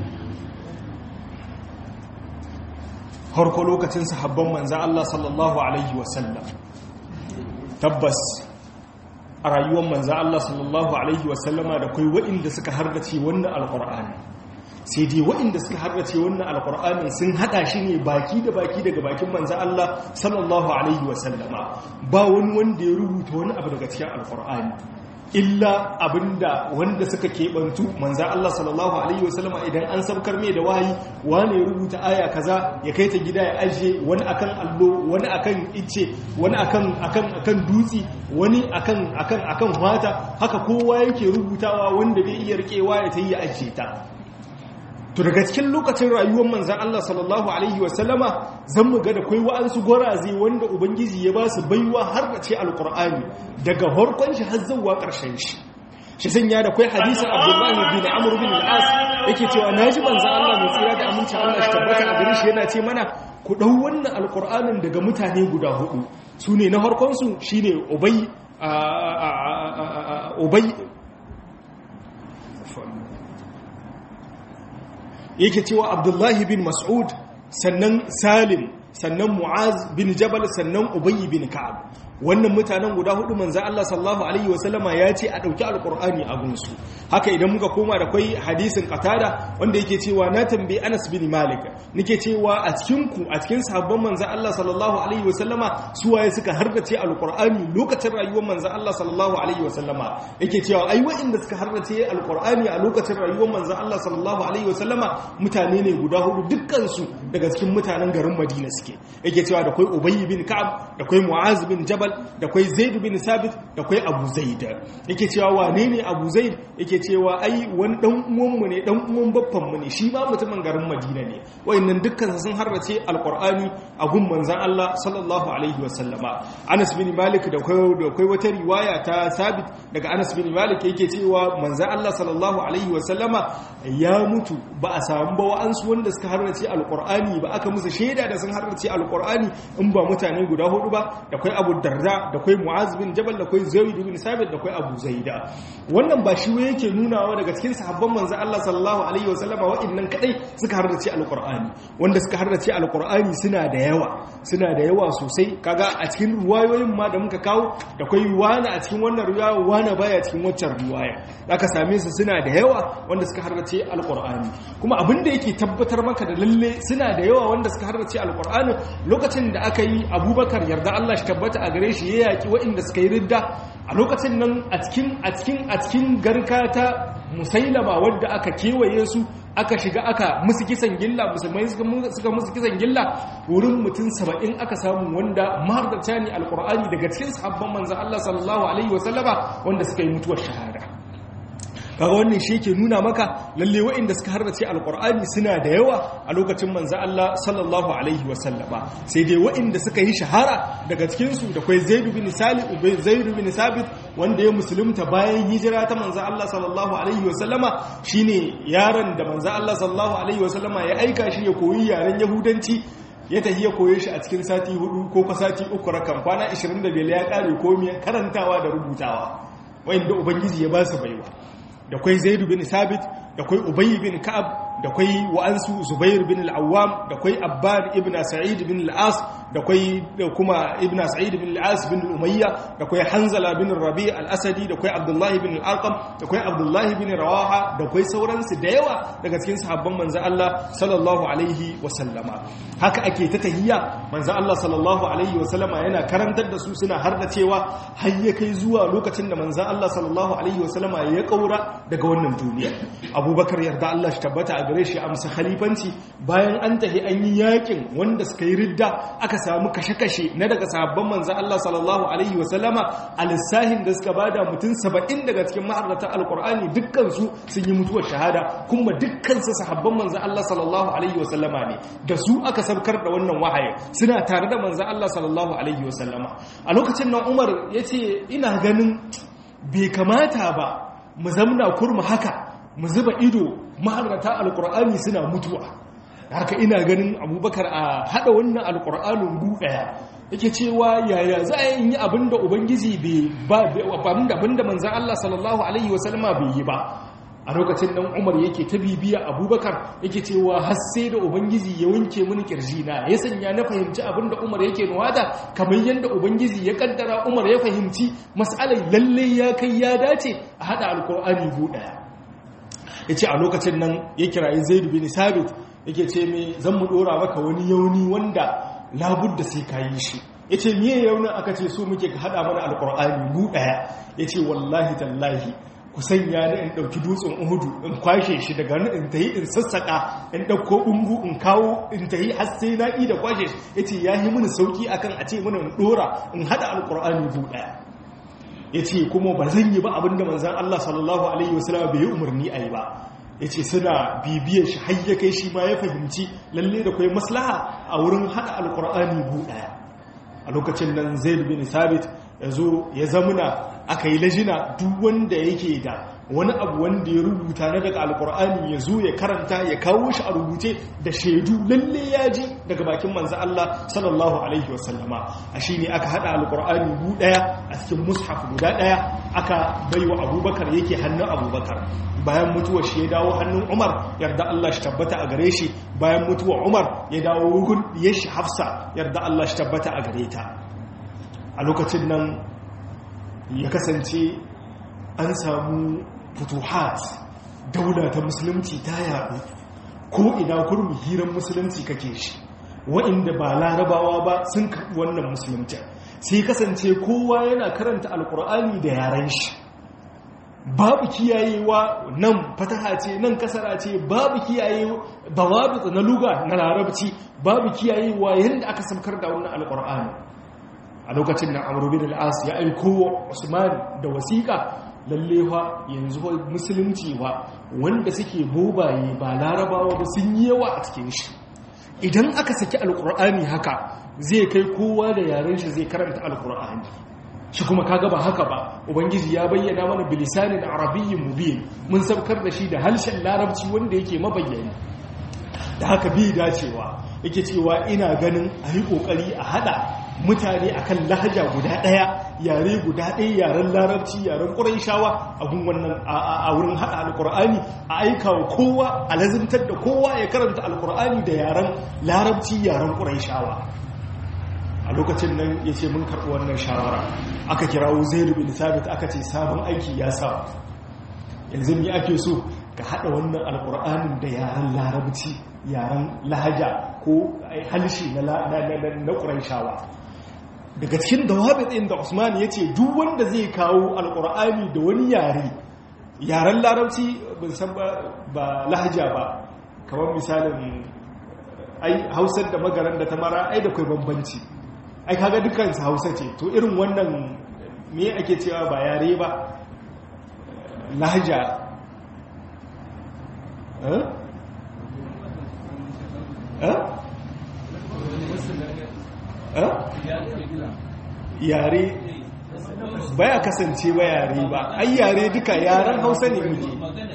[SPEAKER 1] harko lokacin sahabban manza Allah sallallahu Alaihi wasallam tabbas a rayuwar manza Allah sallallahu Alaihi wasallama da kai waɗanda suka hardace wannan alƙur'ani sai dai waɗanda suka hardace wannan alƙur'ani sun haɗa shi ne baki da baki daga bakin manza Allah sallallahu Alaihi wasallama ba wani wanda ya rubuta wani abu daga cikin alƙur'ani illa abinda wanda suka keɓantu manza Allah sallallahu Alaihi wasallama idan an sabkar mai da wahayi wani ya rubuta aya kaza ya kai ta gida ya ajiye wani akan allo wani akan ice wani akan akan akan dutse wani akan akan akan wata haka kowa yake rubutawa wanda bai iya rikewa ya ta yi ya ajiye ta to daga cikin lokacin rayuwar manzan Allah sallallahu alaihi wasallama zan mu ga da kai wa'ansu gwaraze wanda ubangiji ya ba su baiwa har da ce alqur'ani daga harkon shi har zuwa ƙarshen shi shi sanya da kai hadisin Abdullahi bin Amr bin al-As yake cewa naji manzan Allah mai tsira da aminci Allah shi tabbata a gare shi yana ce mana ku dau wannan alqur'anin daga mutane guda hudu sune na harkon su shine Ubay Ubay yake cewa abdullahi bin mas'ud sannan salim sannan mu'az bin jabal sannan ubayy bin ka'ab wannan mutanen guda hudu manzo Allah sallallahu alaihi wasallama ya ce a dauki alqur'ani a gunsu haka idan muka koma da kai hadisin qatada wanda yake cewa na tambayi Anas bin Malik nake cewa a cikin ku a cikin sahabban manzo Allah sallallahu alaihi wasallama su waye suka hardace alqur'ani lokacin rayuwar manzo Allah sallallahu alaihi wasallama yake cewa ai wa'inda suka hardace alqur'ani a lokacin rayuwar manzo Allah sallallahu alaihi wasallama mutane ne guda hudu dukkan su daga cikin mutanen garin Madina suke yake cewa da kai Ubay bin Ka'ab da kai Mu'az bin Jabal da kwai zaid bin sabit da kwai abu zaid yake cewa wane ne abu zaid yake cewa ai wani dan uwanmu ne dan uwan babban mu ne shi ba mutumin garin madina ne wayannan dukkan sun harrace alqur'ani a gun manzon Allah sallallahu alaihi wasallama Anas bin Malik da kwai da kwai wata riwaya ta sabit daga Anas bin Malik yake cewa manzon Allah sallallahu alaihi wasallama ya mutu ba a samu ba wa'ansu wanda suka harrace alqur'ani ba aka musu shaida da sun harrace alqur'ani in ba mutane guda hudu ba da kwai Abu Darda da kwai Mu'az bin Jabal da kwai Zaid bin Sabit da kwai Abu Zaida wannan ba shi yake nunawa daga cikin sahabban manzo Allah sallallahu alaihi wasallama wa'annan kadai suka harrace alqur'ani wanda suka harrace alqur'ani suna da yawa suna da yawa sosai kaga a cikin ruwayoyin ma da muka kawo da kwai wani a cikin wannan riwaya wani baya cikin waccan riwaya zaka same su suna da yawa wanda suka harrace alqur'ani kuma abin da yake tabbatar maka da lalle suna da yawa wanda suka harrace alqur'ani lokacin da aka yi Abubakar yarda Allah shi tabbata a gare shi ya yaki waɗanda suka yi ridda a lokacin nan a cikin a cikin a cikin garka ta musailama wadda aka kewaye su aka shiga aka musu kisan gilla musulmai suka musu kisan gilla wurin mutum saba'in aka samu wanda mahardarta ne alkur'ani daga cikin sahabban manzan Allah sallallahu alaihi wasallama wanda suka yi mutuwar shahada kaga wannan shi yake nuna maka lalle waɗanda suka harrace alkur'ani suna da yawa a lokacin manzo Allah sallallahu alaihi wasallama sai dai waɗanda suka yi shahara daga cikin su da kai Zaid bin Salih ubay Zaid bin Sabit wanda ya musulunta bayan hijira ta manzo Allah sallallahu alaihi wasallama shine yaron da manzo Allah sallallahu alaihi wasallama ya aika shi ya koyi yaren yahudanci ya tafi ya koye shi a cikin sati hudu ko ka sati uku rakan kwana 25 ya kare komai karantawa da rubutawa wanda ubangiji ya ba su baiwa da kwai zaidu bin sabit da kwai ubayi bin ka'ab da kwai wa'ansu zubair bin al'awam da kwai abbad ibn sa'id bin al'as da kwai kuma ibn sa'id bin al'as bin umayya da kwai hanzala bin rabi al-asadi da kwai abdullahi bin al-arqam da kwai abdullahi bin rawaha da kwai sauransu da yawa daga cikin sahabban manzo Allah sallallahu alaihi wa sallama haka ake ta tahiyya manzo Allah sallallahu alaihi wa sallama yana karantar da su suna har da cewa har ya kai zuwa lokacin da manzo Allah sallallahu alaihi wa sallama ya kaura daga wannan duniya abubakar yarda Allah shi tabbata a gare shi amsa khalifanci bayan an tahi an yi yakin wanda suka yi ridda aka samu kashe-kashe na daga sahabban manzo Allah sallallahu alaihi wa sallama a lissahin da suka bada mutum 70 daga cikin maharrata alqur'ani dukkan su sun yi mutuwar shahada kuma dukkan su sahabban manzo Allah sallallahu alaihi wa sallama ne da su aka sabkar da wannan wahayi suna tare da manzo Allah sallallahu alaihi wa sallama a lokacin nan Umar yace ina ganin bai kamata ba mu zamna kurmu haka mu zuba ido maharrata alkur'ani suna mutuwa haka ina ganin abubakar a hada wannan alkur'anin gu daya yake cewa yaya za a yi abinda ubangiji bai abinda abinda manzan Allah sallallahu alaihi wasallama bai yi ba a lokacin nan umar yake ta bibiya abubakar yake cewa har sai da ubangiji ya wanke mini kirjina ya sanya na fahimci abinda umar yake nuwata kamar yadda ubangiji ya kaddara umar ya fahimci mas'alar lalle ya kai ya dace a hada alkur'ani gu daya ya ce a lokacin nan ya kirayi zaidu bin sabit yake ce mai zan mu dora maka wani yauni wanda labudda sai ka yi shi ya ce miye yaunin aka ce so muke ka haɗa mana alkur'ani gu ɗaya ya ce wallahi tallahi ku sanya ni in ɗauki dutsen uhudu in kwashe shi daga nan in tayi in sassaƙa in ɗauko ɓungu in kawo in tayi har sai na da kwashe shi ya ce ya yi mini sauƙi akan a ce mana in ɗora in haɗa alkur'ani gu ɗaya ya ce kuma ba zan yi ba abinda manzan Allah sallallahu Alaihi wasallam bai yi umarni a yi ba ya ce suna bibiyar shi har ya kai shi ma ya fahimci lalle da kwai maslaha a wurin haɗa alkur'ani bu ɗaya a lokacin nan zaid bin sabit ya zo ya zamuna aka yi lajina duk wanda yake da wani abu wanda ya rubuta na daga alkur'ani ya zo ya karanta ya kawo shi a rubuce da shaidu lalle ya ji daga bakin manzo Allah sallallahu alaihi wasallama a shi ne aka hada alkur'ani bu daya a cikin mushaf guda daya aka baiwa abubakar yake hannun abubakar bayan mutuwar shi ya dawo hannun umar yarda Allah shi tabbata a gare shi bayan mutuwar umar ya dawo wugun ya shi hafsa yarda Allah shi tabbata a gare ta a lokacin nan ya kasance an samu futuhat daula ta musulunci ta yaɗu ko ina kurmi hiran musulunci kake shi wa'inda ba larabawa ba sun karɓi wannan musulunci sai kasance kowa yana karanta alkur'ani da yaren shi babu kiyayewa nan fataha ce nan kasara ce babu kiyaye bawabi na luga na larabci babu kiyayewa yadda aka samkar da wannan alkur'ani a lokacin da amuru bin al'as ya aiko wa usman da wasiƙa lallewa yanzu musulunci wa wanda suke bobaye ba larabawa ba sun yi yawa a cikin shi idan aka saki alkur'ani haka zai kai kowa da yaren shi zai karanta alkur'ani shi kuma kaga ba haka ba ubangiji ya bayyana mana bilisanin arabiyyin mubin mun sabkar da shi da harshen larabci wanda yake mabayyani da haka bi dacewa yake cewa ina ganin a yi kokari a hada mutane akan lahaja guda ɗaya yare guda ɗaya yaren larabci yaren ƙuraishawa a gun wannan a wurin haɗa alƙur'ani a aika wa kowa a lazimtar da kowa ya karanta alƙur'ani da yaren larabci yaren ƙuraishawa a lokacin nan ya ce mun karɓi wannan shawara aka kirawo zairu bin sabit aka ce sabon aiki ya sa yanzu ne ake so ka haɗa wannan alƙur'anin da yaren larabci yaren lahaja ko halshi na ƙuraishawa daga cikin dawabitsin da usman ya ce duk wanda zai kawo alkur'ani da wani yare yaren larabci bin san ba lahaja ba kamar misalin ai hausar da magaran da ta mara ai da kai bambanci ai kaga dukansu hausa ce to irin wannan me ake cewa ba yare ba lahaja yare baya kasance ba yare ba ai yare duka yaren hausa ne muke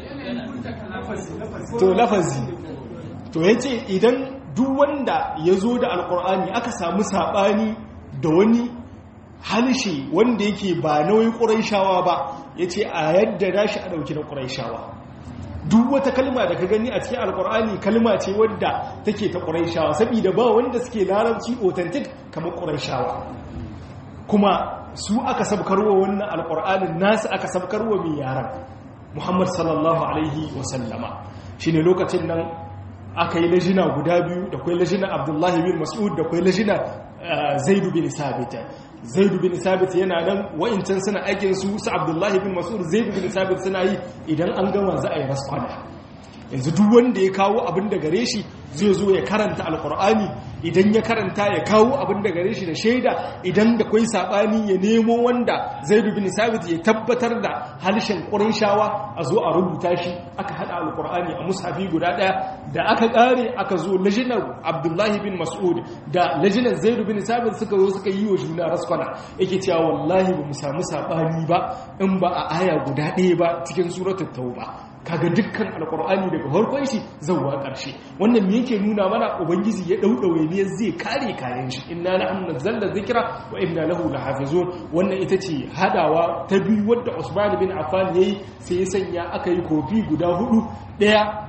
[SPEAKER 1] to lafazi to ya ce idan duk wanda ya zo da alkur'ani aka samu saɓani da wani halshe wanda yake ba nauyin ƙuraishawa ba ya ce a yadda dashi a ɗauki na ƙuraishawa duk wata kalma da ka gani a cikin alkur'ani kalma ce wadda take ta ƙuraishawa saboda ba wanda suke larabci authentic kamar ƙuraishawa kuma su aka sabkarwa wannan alkur'anin nasu aka sabkarwa mai yaran muhammad sallallahu alaihi wasallama shine lokacin nan aka yi lajina guda biyu da kwai lajina abdullahi bin mas'ud da kwai lajina zaidu bin sabit zaidu bin sabit yana nan wa'incan suna aikin su su abdullahi bin mas'ud zaidu bin sabit suna yi idan an gama za a yi raskwana yanzu duk wanda ya kawo abin da gare shi zai zo ya karanta alkur'ani idan ya karanta ya kawo abin da gare shi da shaida idan da kwai sabani ya nemo wanda zaidu bin sabit ya tabbatar da harshen shawa a zo a rubuta shi aka hada alkur'ani a mushafi guda daya da aka kare aka zo lajinar abdullahi bin mas'ud da lajinar zaidu bin sabit suka zo suka yi wa juna raskwana yake cewa wallahi ba mu samu sabani ba in ba a aya guda ɗaya ba cikin suratul tauba kaga dukkan alkur'ani daga farkon shi zauwa ƙarshe wannan me yake nuna mana ubangiji ya daudawe ne zai kare kayan shi inna nahnu nazzalna dhikra wa inna lahu lahafizun wannan ita ce hadawa ta biyu wadda Usman bin Affan yayi sai ya sanya aka yi kofi guda hudu daya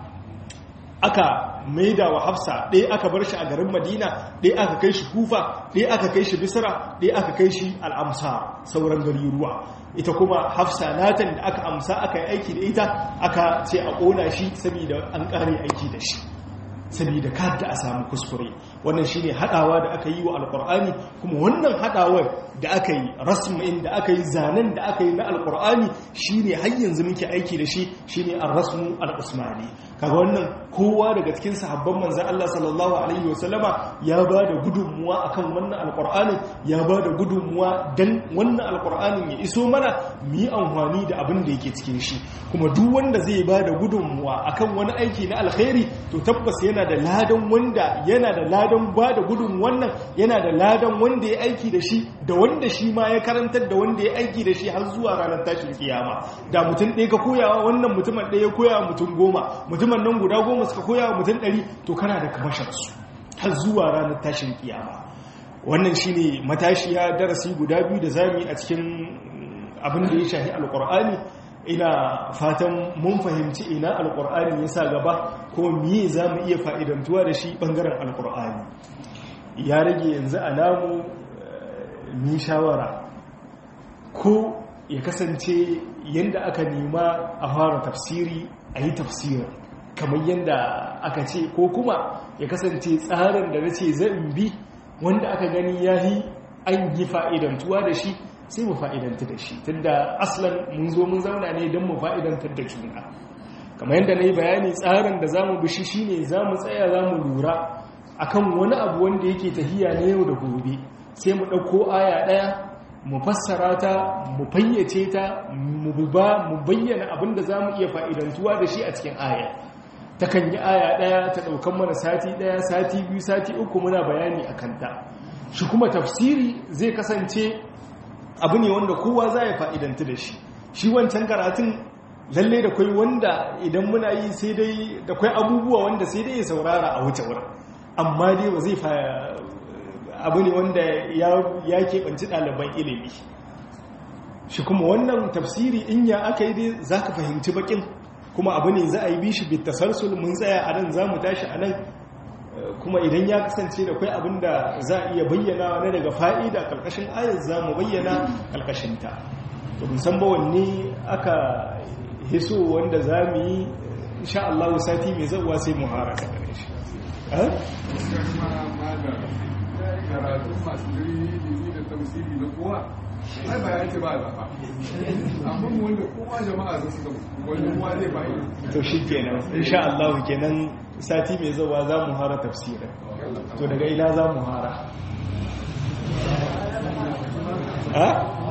[SPEAKER 1] aka maida wa Hafsa ɗaya aka bar shi a garin Madina ɗaya aka kai shi Kufa ɗaya aka kai shi Bisra ɗaya aka kai shi Al-Amsa sauran gari ruwa ita kuma hafsa natan da aka amsa aka yi aiki da ita aka ce a ƙona shi saboda an ƙare aiki da shi saboda kada a samu kuskure wannan shine hadawa da aka yi wa alkur'ani kuma wannan hadawar da aka yi rasmin da aka yi zanen da aka yi na alkur'ani shine har yanzu muke aiki da shi shine ar-rasmu al-usmani kaga wannan kowa daga cikin sahabban manzon Allah sallallahu alaihi wasallama ya ba da gudunmuwa akan wannan alkur'ani ya ba da gudunmuwa dan wannan alkur'anin ya iso mana mu yi amfani da abin da yake cikin shi kuma duk wanda zai ba da gudunmuwa akan wani aiki na alkhairi to tabbas yana da ladan wanda yana da ladan ba da gudun wannan yana da ladan wanda ya aiki da shi da wanda shi ma ya karantar da wanda ya aiki da shi har zuwa ranar tashin kiyama da mutum ɗaya ka koyawa wannan mutumin ɗaya ya koyawa mutum goma mutumin nan guda goma suka koyawa mutum ɗari to kana da kamashinsu har zuwa ranar tashin kiyama wannan shine matashiya darasi guda biyu da zamu yi a cikin abin da ya shahi alkur'ani ina fatan mun fahimci ina alkur'ani ya sa gaba ko miye za mu iya fa'idantuwa da shi ɓangaren alkur'ani ya rage yanzu a namu ni shawara ko ya kasance yadda aka nema a fara tafsiri a yi tafsirin kamar yadda aka ce ko kuma ya kasance tsarin da na ce zan bi wanda aka gani ya yi an yi fa'idantuwa da shi sai mu fa'idanta da shi tunda aslan mun zo mun zauna ne don mu fa'idantar da juna kamar yadda na yi bayani tsarin da za mu bishi shi ne za mu tsaya za mu lura akan wani abu wanda yake tahiya na yau da gobe sai mu ɗauko aya ɗaya mu fassara ta mu fayyace ta mu bayyana abin da za mu iya fa'idantuwa da shi a cikin aya ta kan yi aya ɗaya ta ɗaukan mana sati ɗaya sati biyu sati uku muna bayani a kanta shi kuma tafsiri zai kasance abu ne wanda kowa za ya fa'idanta da shi shi wancan karatun lalle da kwai wanda idan muna yi sai dai da kwai abubuwa wanda sai dai ya saurara a wuce wurin amma dai ba zai abu ne wanda ya keɓanci ɗaliban ilimi shi kuma wannan tafsiri in ya aka yi dai za ka fahimci bakin kuma abu ne za a yi bishi bitasarsul mun tsaya a nan za mu tashi a nan kuma idan ya kasance da kwai abin da za a iya bayyana na daga fa'ida ƙarƙashin ayat za mu bayyana ƙarƙashinta to musamman wanne aka hiso wanda za mu yi insha Allah sati mai zauwa sai mu hara ta gare shi
[SPEAKER 2] karatun masu jirgin da tamsiri na kowa ai ba ya ce ba zafa amma wanda kowa jama'a za su wani kowa zai bayi
[SPEAKER 1] to shi kenan insha Allah kenan sati mai zauwa za mu hara tafsirin to daga ina za mu hara ha?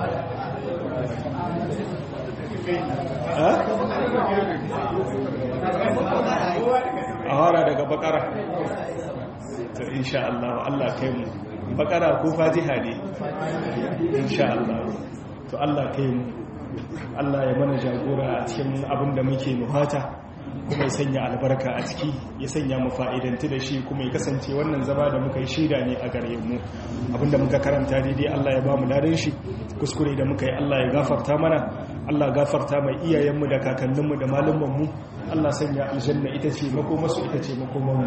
[SPEAKER 1] a hara daga bakara to insha Allah Allah kai mu bakara ko fatiha ne insha Allah to Allah kai mu Allah ya mana jagora a cikin abin da muke nuhata kuma ya sanya albarka a ciki ya sanya mu fa'idanti da shi kuma ya kasance wannan zama da muka yi shaida ne a gare mu abinda muka karanta daidai Allah ya ba mu ladan shi kuskure da muka yi Allah ya gafarta mana Allah gafarta mai iyayenmu da kakanninmu da malumanmu Allah sanya aljanna ita ce makomasu ita ce makomanmu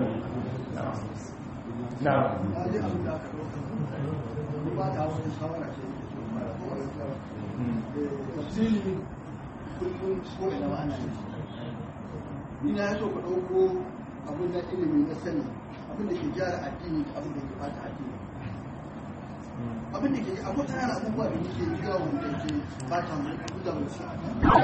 [SPEAKER 1] na
[SPEAKER 3] ina ya so ku ɗauko abin da ilimi na sani abin da ke gyara addini da abin da ke bata addini abin da ke akwai tayar abubuwa da yake gyara wanda ke bata mu da wasu